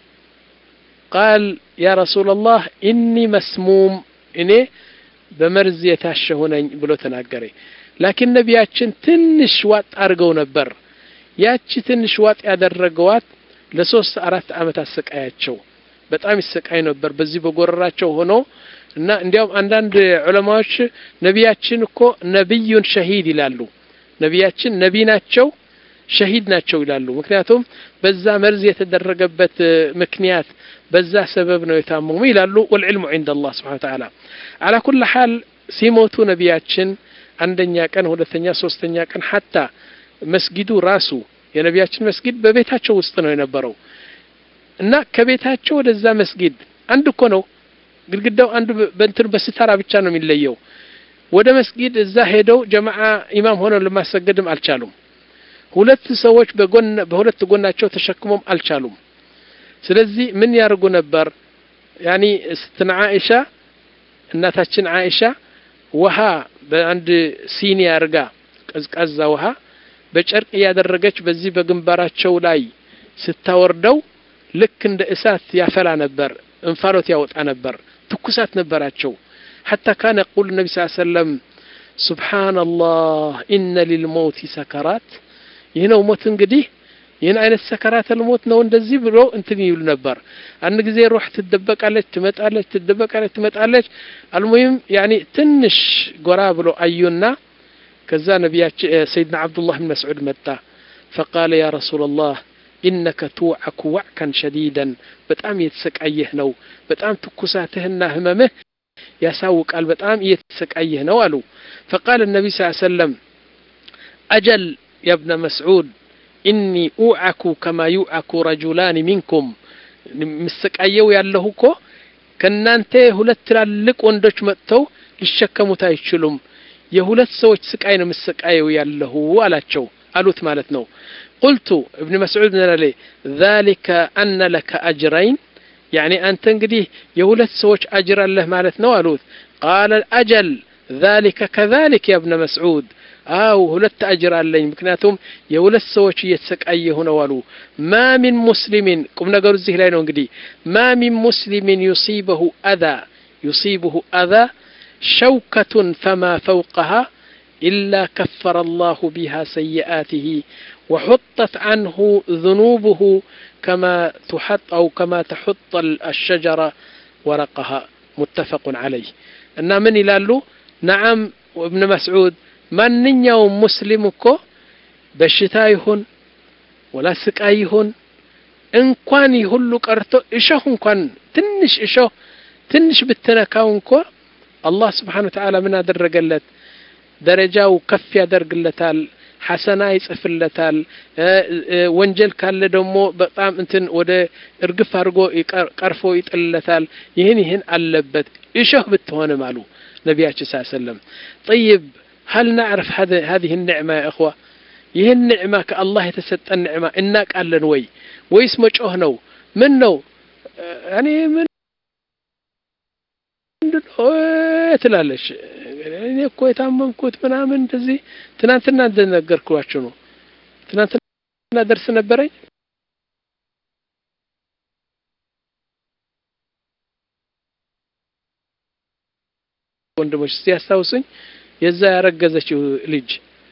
ቃል ያ ረሱላላህ ኢኒ መስሙም እኔ በመርዝ የታሸሁ ነኝ ብሎ ተናገረ። ላኪን ነቢያችን ትንሽ ዋጥ አድርገው ነበር። ያቺ ትንሽ ዋጥ ያደረገዋት ለሶስት አራት ዓመት አሰቃያቸው። በጣም ይሰቃይ ነበር በዚህ በጎረራቸው ሆኖ እና እንዲያውም አንዳንድ ዑለማዎች ነቢያችን እኮ ነቢዩን ሸሂድ ይላሉ። ነቢያችን ነቢ ናቸው ሸሂድ ናቸው ይላሉ። ምክንያቱም በዛ መርዝ የተደረገበት ምክንያት በዛ ሰበብ ነው የታመሙ ይላሉ። ወልዕልሙ ዒንደ አላህ ስብሓነ ወተዓላ አላ ኩል ሓል ሲሞቱ ነቢያችን አንደኛ ቀን፣ ሁለተኛ፣ ሶስተኛ ቀን ሐታ መስጊዱ ራሱ የነቢያችን መስጊድ በቤታቸው ውስጥ ነው የነበረው እና ከቤታቸው ወደዛ መስጊድ አንድ እኮ ነው ግድግዳው አንዱ በእንትን በስታራ ብቻ ነው የሚለየው። ወደ መስጊድ እዛ ሄደው ጀማዓ ኢማም ሆነው ለማሰገድም አልቻሉም። ሁለት ሰዎች በጎን በሁለት ጎናቸው ተሸክሞም አልቻሉም ስለዚህ ምን ያደርጉ ነበር ያኒ ስትና አይሻ እናታችን አይሻ ውሃ በአንድ ሲኒ አርጋ ቀዝቃዛ ውሃ በጨርቅ እያደረገች በዚህ በግንባራቸው ላይ ስታወርደው ልክ እንደ እሳት ያፈላ ነበር እንፋሎት ያወጣ ነበር ትኩሳት ነበራቸው حتى كان يقول النبي صلى الله عليه وسلم سبحان الله إن للموت سكرات ይህነው ሞት እንግዲህ ይህን አይነት ሰከራተል ሞት ነው እንደዚህ ብሎ እንትን ይሉ ነበር አንድ ጊዜ ሩህ ትደበቃለች ትመጣለች ትደበቃለች ትመጣለች አልሙሂም ያኒ ትንሽ ጎራ ብሎ አዩና ከዛ ነቢያችን ሰይድና አብዱላህ ብን መስዑድ መጣ ፈቃለ ያ ረሱላ ላህ ኢነከ ትውዐኩ ዋዕከን ሸዲደን በጣም እየተሰቃየህ ነው በጣም ትኩሳትህና ህመምህ ያሳውቃል በጣም እየተሰቃየህ ነው አሉ ፈቃል ነቢ ስ ሰለም አጀል يا ابن مسعود إني أوعك كما يوعك رجلان منكم مستقايو ያለሁ እኮ ከእናንተ ሁለት ትላልቅ ወንዶች መጥተው ሊሸከሙት አይችሉም የሁለት ሰዎች ስቃይ ነው መሰቃየው ያለሁ አላቸው አሉት ማለት ነው ቁልቱ እብን መስዑድ ምን አለ ذلك أن لك أجرين يعني أنت እንግዲህ የሁለት ሰዎች አጅር አለህ ማለት ነው አሉት قال الأجل ذلك كذلك يا ابن مسعود አው ሁለት አጅር አለኝ ምክንያቱም የሁለት ሰዎች እየተሰቃየሁ ነው አሉ ማ ሚን ሙስሊሚን ቁም ነገሩ እዚህ ላይ ነው እንግዲህ ማ ሚን ሙስሊሚን ዩሲበሁ አዛ ዩሲብሁ አዛ ሸውከቱን ፈማ ፈውቀሃ إلا كفر الله بها سيئاته وحطت عنه ذنوبه كما تحط أو كما تحط الشجرة ورقها متفق عليه أن من يلالو نعم وابن مسعود ማንኛውም ሙስሊም እኮ በሽታ ይሁን ወላ ስቃይ ይሁን እንኳን ሁሉ ቀርቶ እሾህ እንኳን ትንሽ እሾህ ትንሽ ብትነካው እንኳ አላህ ስብሓን ወተዓላ ምን አደረገለት ደረጃው ከፍ ያደርግለታል ሐሰና ይጽፍለታል ወንጀል ካለ ደግሞ በጣም እንትን ወደ እርግፍ አድርጎ ቀርፎ ይጥልለታል ይህን ይህን አለበት እሾህ ብትሆንም አሉ ነቢያችን ስ ሰለም ጠይብ هل نعرف هذا هذه النعمة يا إخوة ይህን ኒዕማ ከአላህ የተሰጠን ኒዕማ እናቃለን ወይ ወይስ መጮህ ነው ምን ነው እኔ ምን ትላለች እኔ እኮ የታመምኩት ምናምን እንደዚህ ትናንትና እንደነገርኳችሁ ነው ትናንትና ደርስ ነበረኝ ወንድሞች እስቲ ያስታውሱኝ የዛ ያረገዘችው ልጅ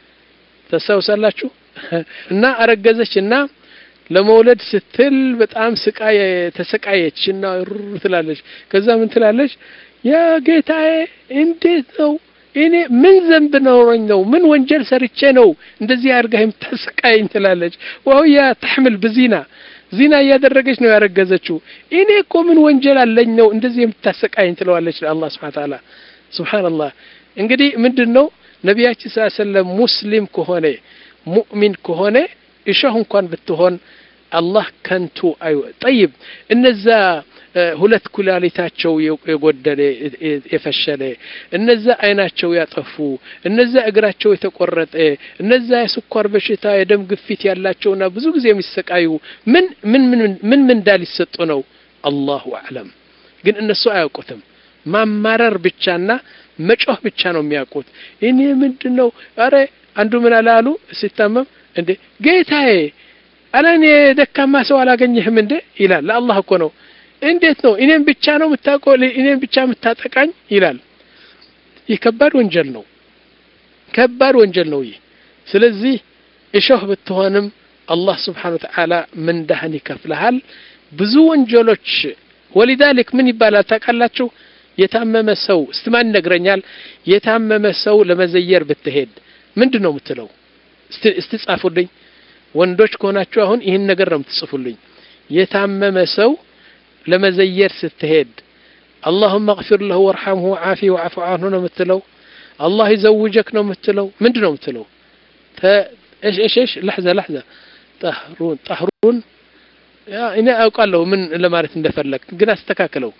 ታስታውሳላችሁ እና አረገዘች እና ለመውለድ ስትል በጣም ስቃይ ተሰቃየች እና ሩር ትላለች ከዛ ምን ትላለች ያ ጌታዬ እንዴት ነው እኔ ምን ዘንብ ኖሮኝ ነው ምን ወንጀል ሰርቼ ነው እንደዚህ አድርጋ የምታሰቃየኝ ትላለች ወህያ ተሕምል ብዚና ዚና እያደረገች ነው ያረገዘችው እኔ እኮ ምን ወንጀል አለኝ ነው እንደዚህ የምታሰቃየኝ ትለዋለች ለአላህ ስብሓን ታላ ስብሓንላህ እንግዲህ ምንድን ነው ነቢያችን ስ ሰለም ሙስሊም ከሆነ ሙእሚን ከሆነ እሾህ እንኳን ብትሆን አላህ ከንቱ አይ ጠይብ እነዛ ሁለት ኩላሊታቸው የጎደለ የፈሸለ እነዛ አይናቸው ያጠፉ እነዛ እግራቸው የተቆረጠ እነዛ የስኳር በሽታ የደም ግፊት ያላቸውና ብዙ ጊዜ የሚሰቃዩ ምን ምን ምን ምንዳ ሊሰጡ ነው አላሁ አዕለም ግን እነሱ አያውቁትም ማማረር ብቻና መጮህ ብቻ ነው የሚያውቁት እኔ ምንድን ነው አረ አንዱ ምን አላሉ ሲታመም እንዴ ጌታዬ አለ እኔ ደካማ ሰው አላገኘህም እንዴ ይላል ለአላህ እኮ ነው እንዴት ነው እኔም ብቻ ነው የምታውቀው እኔም ብቻ የምታጠቃኝ ይላል ይህ ከባድ ወንጀል ነው ከባድ ወንጀል ነው ይህ ስለዚህ እሾህ ብትሆንም አላህ ስብሓን ወተዓላ ምንዳህን ይከፍልሃል ብዙ ወንጀሎች ወሊዛሊክ ምን ይባላል ታውቃላችሁ የታመመ ሰው ስትማን ይነግረኛል የታመመ ሰው ለመዘየር ብትሄድ ምንድን ነው የምትለው እስቲ ጻፉልኝ ወንዶች ከሆናችሁ አሁን ይህን ነገር ነው የምትጽፉልኝ የታመመ ሰው ለመዘየር ስትሄድ اللهم اغفر له وارحمه وعافيه وعف عنه ነው የምትለው الله يزوجك ነው የምትለው ምንድን ነው የምትለው ايش ايش ايش لحظه لحظه طهرون طهرون እኔ አውቃለሁ ምን ለማለት እንደፈለግ ግን አስተካክለው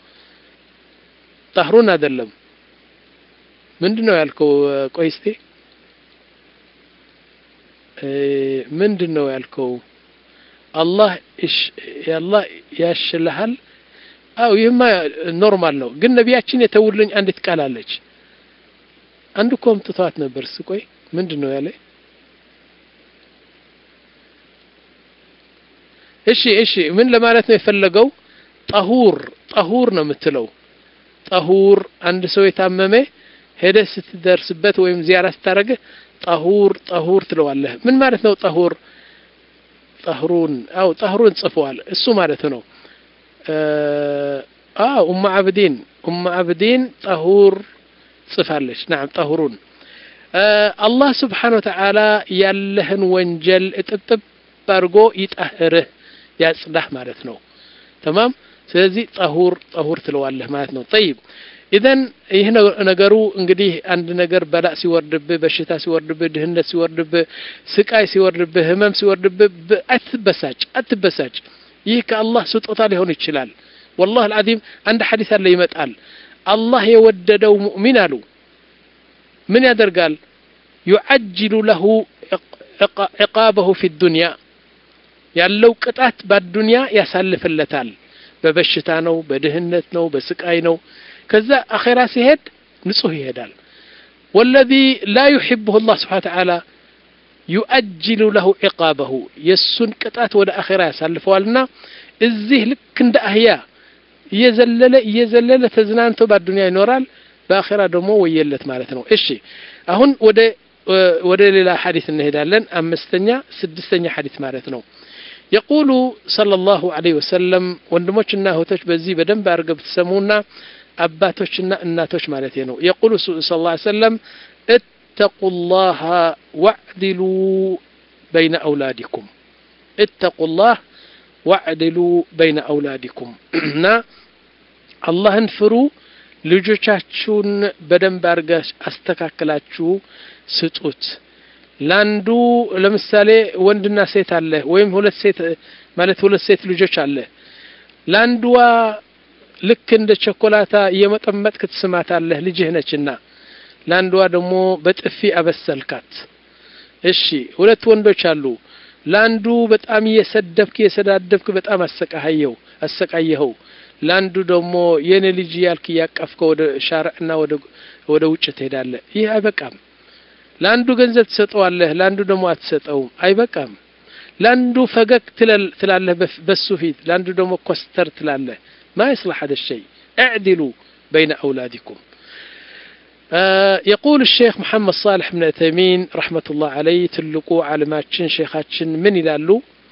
ጠህሩን አይደለም ምንድን ነው ያልከው ቆይ እስቲ ምንድን ነው ያልከው? አላህ አላህ ያሽልሃል። አው ይህማ ኖርማል ነው፣ ግን ነቢያችን የተውልኝ አንዲት ቃል አለች። አንድ እኮ አምጥተዋት ነበር። ስቆይ ምንድን ነው ያለ? እሺ እሺ፣ ምን ለማለት ነው የፈለገው? ጠሁር ጠሁር ነው የምትለው። ጠሁር አንድ ሰው የታመመ ሄደህ ስትደርስበት ወይም ዚያራ ስታደርግህ ጠሁር ጠሁር ትለዋለህ። ምን ማለት ነው ጠሁር? ጠህሩን አው ጠህሩን ጽፈዋል። እሱ ማለት ነው። አው ኡማ አብዲን ኡማ አብዲን ጠሁር ጽፋለች። ናም ጠሁሩን አላህ ስብሓነሁ ወተዓላ ያለህን ወንጀል እጥብጥብ አድርጎ ይጠህርህ ያጽዳህ ማለት ነው። ተማም ስለዚህ ጠሁር ጠሁር ትለዋለህ ማለት ነው። ጠይብ ኢዘን ይህ ነገሩ እንግዲህ አንድ ነገር በላእ ሲወርድብህ፣ በሽታ ሲወርድብህ፣ ድህነት ሲወርድብህ፣ ስቃይ ሲወርድብህ፣ ህመም ሲወርድብህ አትበሳጭ አትበሳጭ። ይህ ከአላህ ስጦታ ሊሆን ይችላል። ወላሂ አልዓዚም አንድ ሐዲስ አለ ይመጣል። አላህ የወደደው ሙእሚን አሉ ምን ያደርጋል? ዩዓጅሉ ለሁ ዕቃበሁ ፊ ዱንያ ያለው ቅጣት በዱንያ ያሳልፍለታል። በበሽታ ነው፣ በድህነት ነው፣ በስቃይ ነው። ከዛ አኼራ ሲሄድ ንጹህ ይሄዳል። ወለዚ ላ ዩሕብሁ ላህ ስብሓነ ወተዓላ ዩአጅሉ ለሁ ዕቃበሁ የእሱን ቅጣት ወደ አኼራ ያሳልፈዋልና እዚህ ልክ እንደ አህያ እየዘለለ እየዘለለ ተዝናንቶ በአዱንያ ይኖራል። በአኼራ ደግሞ ወየለት ማለት ነው። እሺ አሁን ወደ ወደ ሌላ ሐዲስ እንሄዳለን። አምስተኛ ስድስተኛ ሐዲስ ማለት ነው። የቁሉ ሰለላሁ ዐለይሂ ወሰለም ወንድሞችና እህቶች በዚህ በደንብ አድርገው ብትሰሙና አባቶችና እናቶች ማለት ነው። የቁሉ ሰለላሁ ዐለይሂ ወሰለም እተቁላህ ወዕድሉ በይነ አውላዲኩም እተቁላህ ወዕድሉ በይነ አውላዲኩም እና አላህን ፍሩ፣ ልጆቻችሁን በደንብ አድርጋ አስተካክላችሁ ስጡት። ለአንዱ ለምሳሌ ወንድና ሴት አለ ወይም ሁለት ሴት ማለት ሁለት ሴት ልጆች አለ። ለአንዷ ልክ እንደ ቸኮላታ እየመጠመጥክ ትስማታለህ ልጅህ ነችና፣ ለአንዷ ደግሞ በጥፊ አበሰልካት። እሺ ሁለት ወንዶች አሉ። ለአንዱ በጣም እየሰደብክ እየሰዳደብክ በጣም አሰቃየው አሰቃየኸው። ለአንዱ ደግሞ የኔ ልጅ ያልክ እያቀፍከው ወደ ሻርዕና ወደ ውጭ ትሄዳለህ። ይህ አይበቃም። ለአንዱ ገንዘብ ትሰጠዋለህ፣ ለአንዱ ደግሞ አትሰጠውም። አይበቃም። ለአንዱ ፈገግ ትላለህ በሱ ፊት፣ ለአንዱ ደግሞ ኮስተር ትላለህ። ማ ይስላሕ ሀደ ሸይ እዕድሉ በይነ አውላዲኩም የቁል ሼክ መሐመድ ሳልሕ ብን ተይሚን ረሕመቱላህ አለይ ትልቁ ዓለማችን ሼኻችን ምን ይላሉ?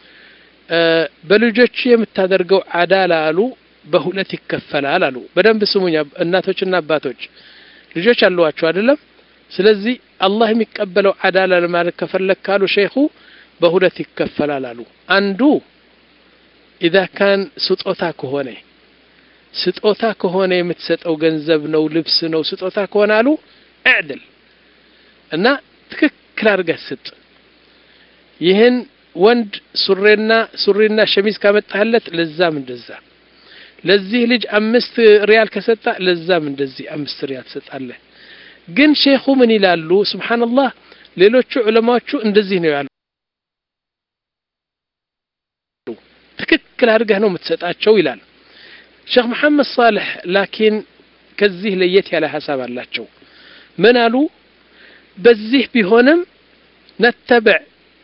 በልጆቹ የምታደርገው አዳላ አሉ በሁለት ይከፈላል አሉ። በደንብ ስሙኝ እናቶችና አባቶች፣ ልጆች አሏቸው አይደለም? ስለዚህ አላህ የሚቀበለው አዳላ ለማለት ከፈለግ ካሉ ሼኹ በሁለት ይከፈላል አሉ። አንዱ ኢዛ ካን ስጦታ ከሆነ ስጦታ ከሆነ የምትሰጠው ገንዘብ ነው፣ ልብስ ነው፣ ስጦታ ከሆነ አሉ እዕድል እና ትክክል አድርገህ ስጥ። ይህን ወንድ ሱሬና ሱሪና ሸሚዝ ካመጣህለት ለዛም እንደዛ፣ ለዚህ ልጅ አምስት ሪያል ከሰጣ ለዛም እንደዚህ አምስት ሪያል ትሰጣለህ። ግን ሼኹ ምን ይላሉ? ሱብሓነላህ ሌሎቹ ዑለማዎቹ እንደዚህ ነው ያሉ። ትክክል አድርገህ ነው የምትሰጣቸው ይላል ሼክ መሐመድ ሳልሕ። ላኪን ከዚህ ለየት ያለ ሀሳብ አላቸው። ምን አሉ? በዚህ ቢሆንም ነተብዕ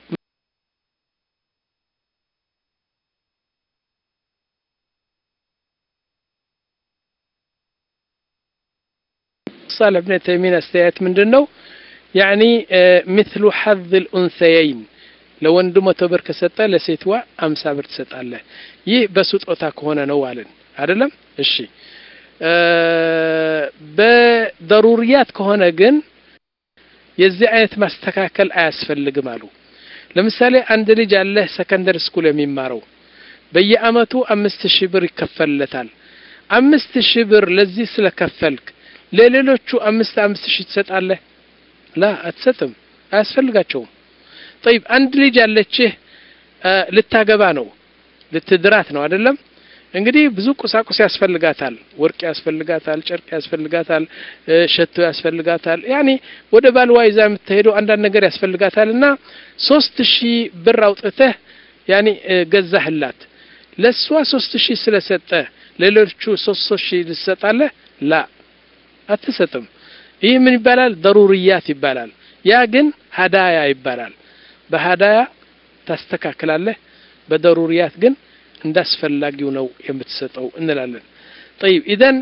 ሳልሕ ብን ተይሚን አስተያየት ምንድን ነው? ያዕኒ ምትሉ ሐዝ ልኡንሰየይን ለወንዱ መቶ ብር ከሰጠ ለሴትዋ አምሳ ብር ትሰጣለህ። ይህ በስጦታ ከሆነ ነው አለን አይደለም? እሺ በደሩርያት ከሆነ ግን የዚህ አይነት ማስተካከል አያስፈልግም አሉ። ለምሳሌ አንድ ልጅ አለህ ሰከንደሪ ስኩል የሚማረው በየአመቱ አምስት ሺህ ብር ይከፈልለታል። አምስት ሺህ ብር ለዚህ ስለከፈልክ ለሌሎቹ አምስት አምስት ሺህ ትሰጣለህ? ላ አትሰጥም፣ አያስፈልጋቸውም። ጠይብ አንድ ልጅ ያለችህ ልታገባ ነው ልትድራት ነው አይደለም? እንግዲህ ብዙ ቁሳቁስ ያስፈልጋታል። ወርቅ ያስፈልጋታል፣ ጨርቅ ያስፈልጋታል፣ ሸቶ ያስፈልጋታል። ያኔ ወደ ባልዋ ይዛ የምትሄደው አንዳንድ ነገር ያስፈልጋታል እና ሶስት ሺህ ብር አውጥተህ ያኔ ገዛህላት። ለእሷ ሶስት ሺህ ስለሰጠ ሌሎቹ ሶስት ሶስት ሺህ ልትሰጣለህ? ላ አትሰጥም። ይህ ምን ይባላል? ደሩርያት ይባላል። ያ ግን ሀዳያ ይባላል። በሀዳያ ታስተካክላለህ፣ በደሩርያት ግን እንዳስፈላጊው ነው የምትሰጠው እንላለን። ጠይብ ኢዘን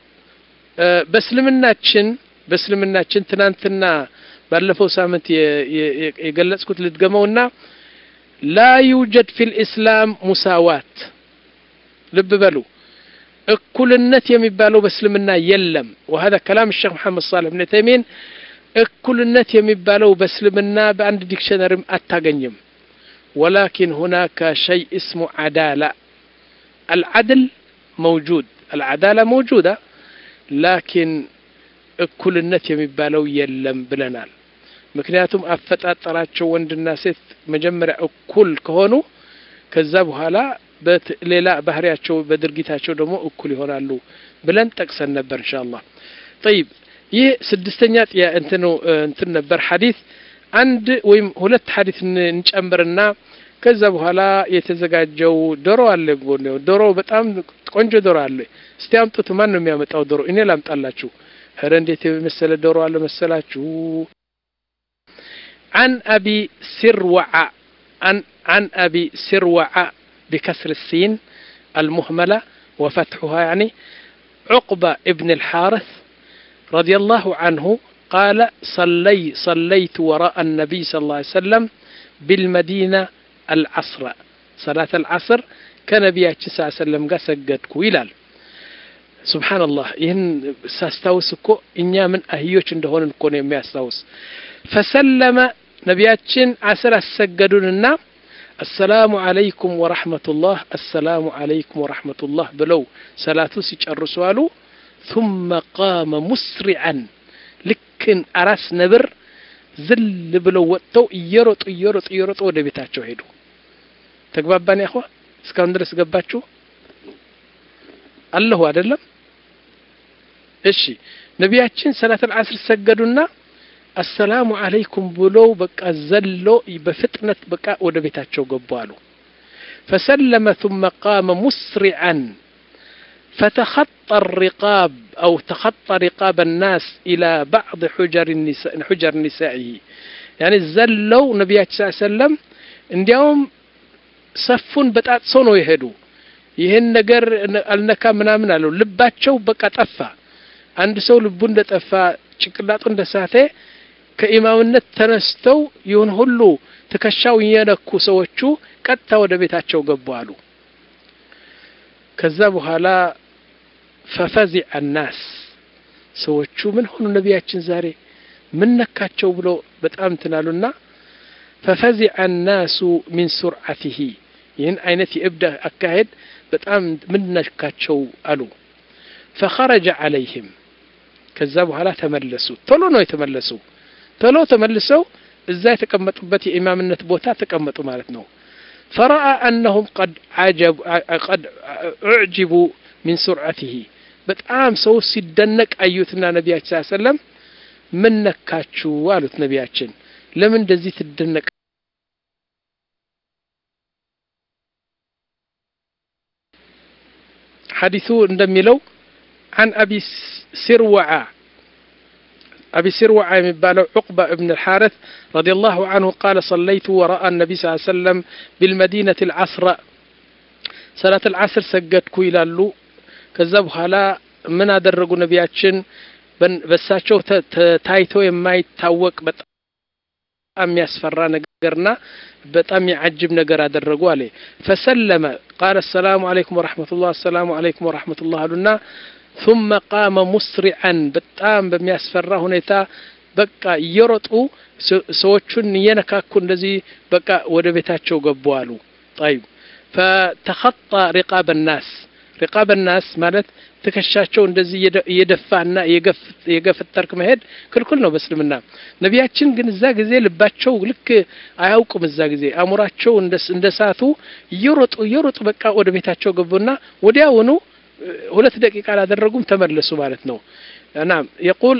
በእስልምናችን በእስልምናችን ትናንትና ባለፈው ሳምንት የገለጽኩት ልድገመውና ላ ዩጀድ ፊል ኢስላም ሙሳዋት ልብ በሉ እኩልነት የሚባለው በእስልምና የለም። ወሀዛ ከላም ሼክ መሐመድ ሳልሕ ብን ተይሚን እኩልነት የሚባለው በእስልምና በአንድ ዲክሽነሪም አታገኝም። ወላኪን ሁናከ ሸይ እስሙ ዓዳላ አልዓድል መውጁድ አልዓዳላ መውጁዳ ላኪን እኩልነት የሚባለው የለም ብለናል። ምክንያቱም አፈጣጠራቸው ወንድና ሴት መጀመሪያ እኩል ከሆኑ ከዛ በኋላ ሌላ ባህሪያቸው በድርጊታቸው ደግሞ እኩል ይሆናሉ ብለን ጠቅሰን ነበር ኢንሻአላህ። ጠይብ ይህ ስድስተኛ እንትን እንትን ነበር ሐዲስ አንድ ወይም ሁለት ሐዲስ እንጨምርና ከዛ በኋላ የተዘጋጀው ዶሮ አለ። ዶሮ በጣም ቆንጆ ዶሮ አለ። እስቲ አምጡት። ማን ነው የሚያመጣው ዶሮ? እኔ ላምጣላችሁ። ኧረ እንዴት የመሰለ ዶሮ አለ መሰላችሁ። عن أبي سروع عن عن أبي سروع بكسر السين المهملة وفتحها يعني عقبة ابن الحارث رضي الله عنه قال صلي صليت وراء النبي صلى الله عليه وسلم بالمدينة العصر صلاة العصر كنبي صلى الله عليه وسلم قال سجدك ይላል ሱብሓነላህ ይህን ሳስታውስ እኮ እኛ ምን አህዮች እንደሆንን እኮ ነው የሚያስታውስ ፈሰለመ ነቢያችን አስር አሰገዱንና አሰላሙ አለይኩም ወረሕመቱላህ አሰላሙ አለይኩም ወረሕመቱላህ ብለው ሰላቱ ሲጨርሱ አሉ ثم قام مسرعا ልክን አራስ ነብር ዝል ብለው ወጥተው እየሮጡ እየሮጡ እየሮጡ ወደ ቤታቸው ሄዱ። ተግባባን ያኸዋ? እስካሁን ድረስ ገባችሁ? አለሁ አይደለም? እሺ ነቢያችን ሰላተል ዐስር ሰገዱና አሰላሙ አለይኩም ብለው በቃ ዘሎ በፍጥነት በቃ ወደ ቤታቸው ገቡ አሉ። ፈሰለመ ثم قام مسرعا فتخطى الرقاب أو تخطى رقاب الناس إلى بعض حجر النساء حجر نسائه يعني زلوا نبي صلى الله عليه وسلم እንዲያውም ሰፉን በጣጥሰው ነው የሄዱ። ይህን ነገር አልነካ ምናምን አለው። ልባቸው በቃ ጠፋ። አንድ ሰው ልቡ እንደጠፋ ጭንቅላጡ እንደሳተ ከኢማምነት ተነስተው ይሁን ሁሉ ትከሻው የነኩ ሰዎቹ ቀጥታ ወደ ቤታቸው ገቡ አሉ። ከዛ በኋላ ፈፈዚዐ ናስ ሰዎቹ ምን ሆኑ ነቢያችን ዛሬ ምን ነካቸው ብሎ በጣም ትናሉና ፈፈዚዐ ናሱ ሚን ሱርዓቲሂ ይህን አይነት የእብድ አካሄድ በጣም ምን ነካቸው አሉ። ፈኸረጀ ዐለይህም ከዛ በኋላ ተመለሱ። ቶሎ ነው የተመለሱ። ቶሎ ተመልሰው እዛ የተቀመጡበት የኢማምነት ቦታ ተቀመጡ ማለት ነው። ፈረአ አነሁም ቀድ ቀድ ኡዕጅቡ ሚን ሱርዓቲሂ በጣም ሰው ሲደነቅ አዩትና ነቢያችን ስ ሰለም ምን ነካችሁ አሉት። ነቢያችን ለምን እንደዚህ ትደነቅ ሐዲሱ እንደሚለው عن أبي سروع أبي سروع የሚባለው عقبة ابن الحارث رضي الله عنه قال صليت وراء النبي صلى الله عليه وسلم بالمدينة العصر صلاة العصر ሰገድኩ ይላሉ ከዛ በኋላ ምን አደረጉ ነቢያችን በሳቸው ታይቶ የማይታወቅ በጣም የሚያስፈራ ነገርና በጣም የዓጅብ ነገር አደረጉ አለ ፈሰለመ ቃለ አሰላሙ አለይኩም ወረሕመቱላህ አሰላሙ አለይኩም ወረሕመቱላህ አሉና ثم قام مسرعا በጣም በሚያስፈራ ሁኔታ በቃ እየሮጡ ሰዎቹን እየነካኩ እንደዚህ በቃ ወደ ቤታቸው ገቡ አሉ طيب فتخطى رقاب الناس ሪቃበ ናስ ማለት ትከሻቸው እንደዚህ እየደፋና የገፈጠርክ መሄድ ክልክል ነው በእስልምና። ነቢያችን ግን እዛ ጊዜ ልባቸው ልክ አያውቁም። እዛ ጊዜ አእምሯቸው እንደ ሳቱ እየሮጡ እየሮጡ በቃ ወደ ቤታቸው ገቡና ወዲያውኑ ሁለት ደቂቃ አላደረጉም ተመለሱ ማለት ነው። ናም የቁል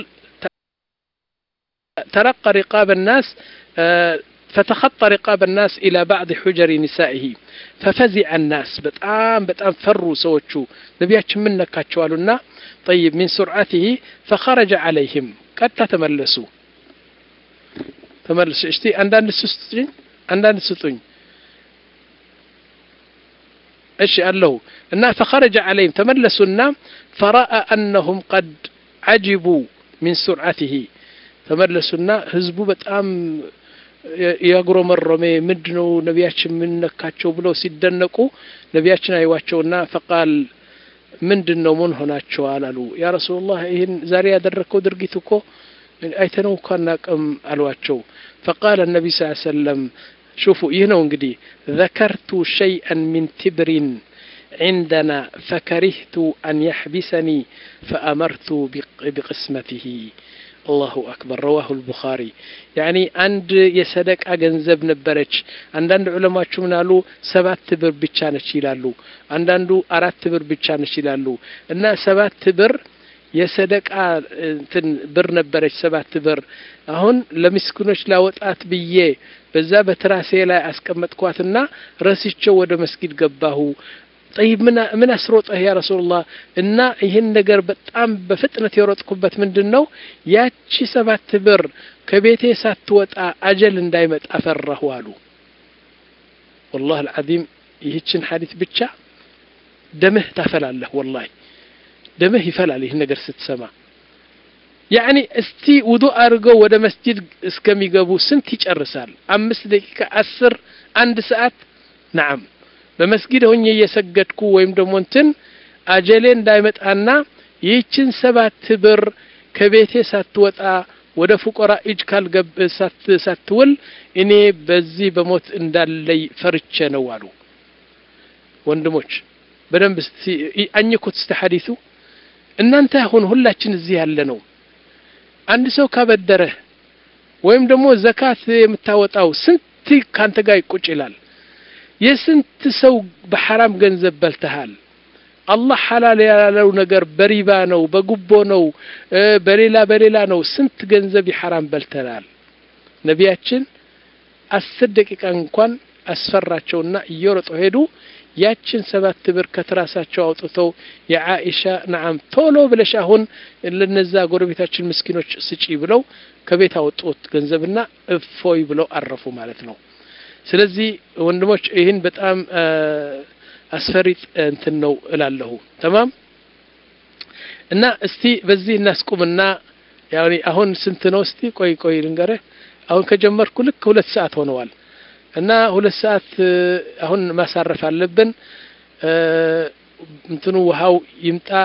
ተረቀ ሪቃበ ናስ فتخطى رقاب الناس إلى بعض حجر نسائه ففزع الناس بتام بتام فروا سوتشو نبياتش من نكاتشوالنا طيب من سرعته فخرج عليهم قد تملسوا تملسوا اشتي عندنا السستين عندنا السستين ايش قال له إن فخرج عليهم تملسوا فرأى أنهم قد عجبوا من سرعته تملسوا هزبوا بتام ያጉረመረመ ምንድን ነው ነቢያችን የምንነካቸው ብለው ሲደነቁ ነቢያችን አይዋቸውና ፈቃል ምንድን ነው ምን ሆናቸዋል አሉ ያ ረሱላላህ ይህን ዛሬ ያደረግከው ድርጊት እኮ አይተነው እኮ አናቅም አሏቸው ፈቃል ነቢ ስ ሰለም ሹፉ ይህ ነው እንግዲህ ذكرت شيئا من تبر عندنا فكرهت أن يحبسني فأمرت بقسمته አላሁ አክበር ረዋሁ ልቡኻሪ ያኒ አንድ የሰደቃ ገንዘብ ነበረች አንዳንድ ዑለማዎቹ ምን አሉ ሰባት ብር ብቻ ነች ይላሉ አንዳንዱ አራት ብር ብቻ ነች ይላሉ እና ሰባት ብር የሰደቃ እንትን ብር ነበረች ሰባት ብር አሁን ለምስኪኖች ላወጣት ብዬ በዛ በትራሴ ላይ አስቀመጥኳትና ረስቸው ወደ መስጊድ ገባሁ ጠይብ ምን አስሮጠህ ያ ረሱሉላህ እና ይህን ነገር በጣም በፍጥነት የሮጥኩበት ምንድን ነው ያቺ ሰባት ብር ከቤቴ ሳትወጣ አጀል እንዳይመጣ ፈራሁ አሉ ወላህ አልዓዚም ይህችን ሐዲት ብቻ ደምህ ታፈላለህ ወላሂ ደምህ ይፈላል ይህን ነገር ስትሰማ ያኒ እስቲ ውዱ አድርገው ወደ መስጂድ እስከሚገቡ ስንት ይጨርሳል አምስት ደቂቃ አስር አንድ ሰዓት ነዓም በመስጊድ ሆኜ እየሰገድኩ ወይም ደግሞ እንትን አጀሌ እንዳይመጣና ይህችን ሰባት ብር ከቤቴ ሳትወጣ ወደ ፉቆራ እጅ ካልገብ ሳትውል እኔ በዚህ በሞት እንዳለይ ፈርቼ ነው አሉ ወንድሞች በደንብ አኝኩት እስተ ሐዲሱ እናንተ አሁን ሁላችን እዚህ ያለ ነው አንድ ሰው ካበደረህ ወይም ደግሞ ዘካት የምታወጣው ስንት ካንተ ጋር ይቁጭ ይላል የስንት ሰው በሐራም ገንዘብ በልተሃል አላህ ሐላል ያላለው ነገር በሪባ ነው በጉቦ ነው በሌላ በሌላ ነው ስንት ገንዘብ የሐራም በልተናል ነቢያችን አስር ደቂቃ እንኳን አስፈራቸውና እየሮጡ ሄዱ ያችን ሰባት ብር ከትራሳቸው አውጥተው የዓኢሻ ነዓም ቶሎ ብለሽ አሁን ለነዛ ጎረቤታችን ምስኪኖች ስጪ ብለው ከቤት አወጡት ገንዘብና እፎይ ብለው አረፉ ማለት ነው ስለዚህ ወንድሞች ይህን በጣም አስፈሪ እንትን ነው እላለሁ ተማም እና እስቲ በዚህ እናስቁምና ያው አሁን ስንት ነው እስቲ ቆይ ቆይ ልንገርህ አሁን ከጀመርኩ ልክ ሁለት ሰዓት ሆነዋል እና ሁለት ሰዓት አሁን ማሳረፍ አለብን እንትኑ ውሃው ይምጣ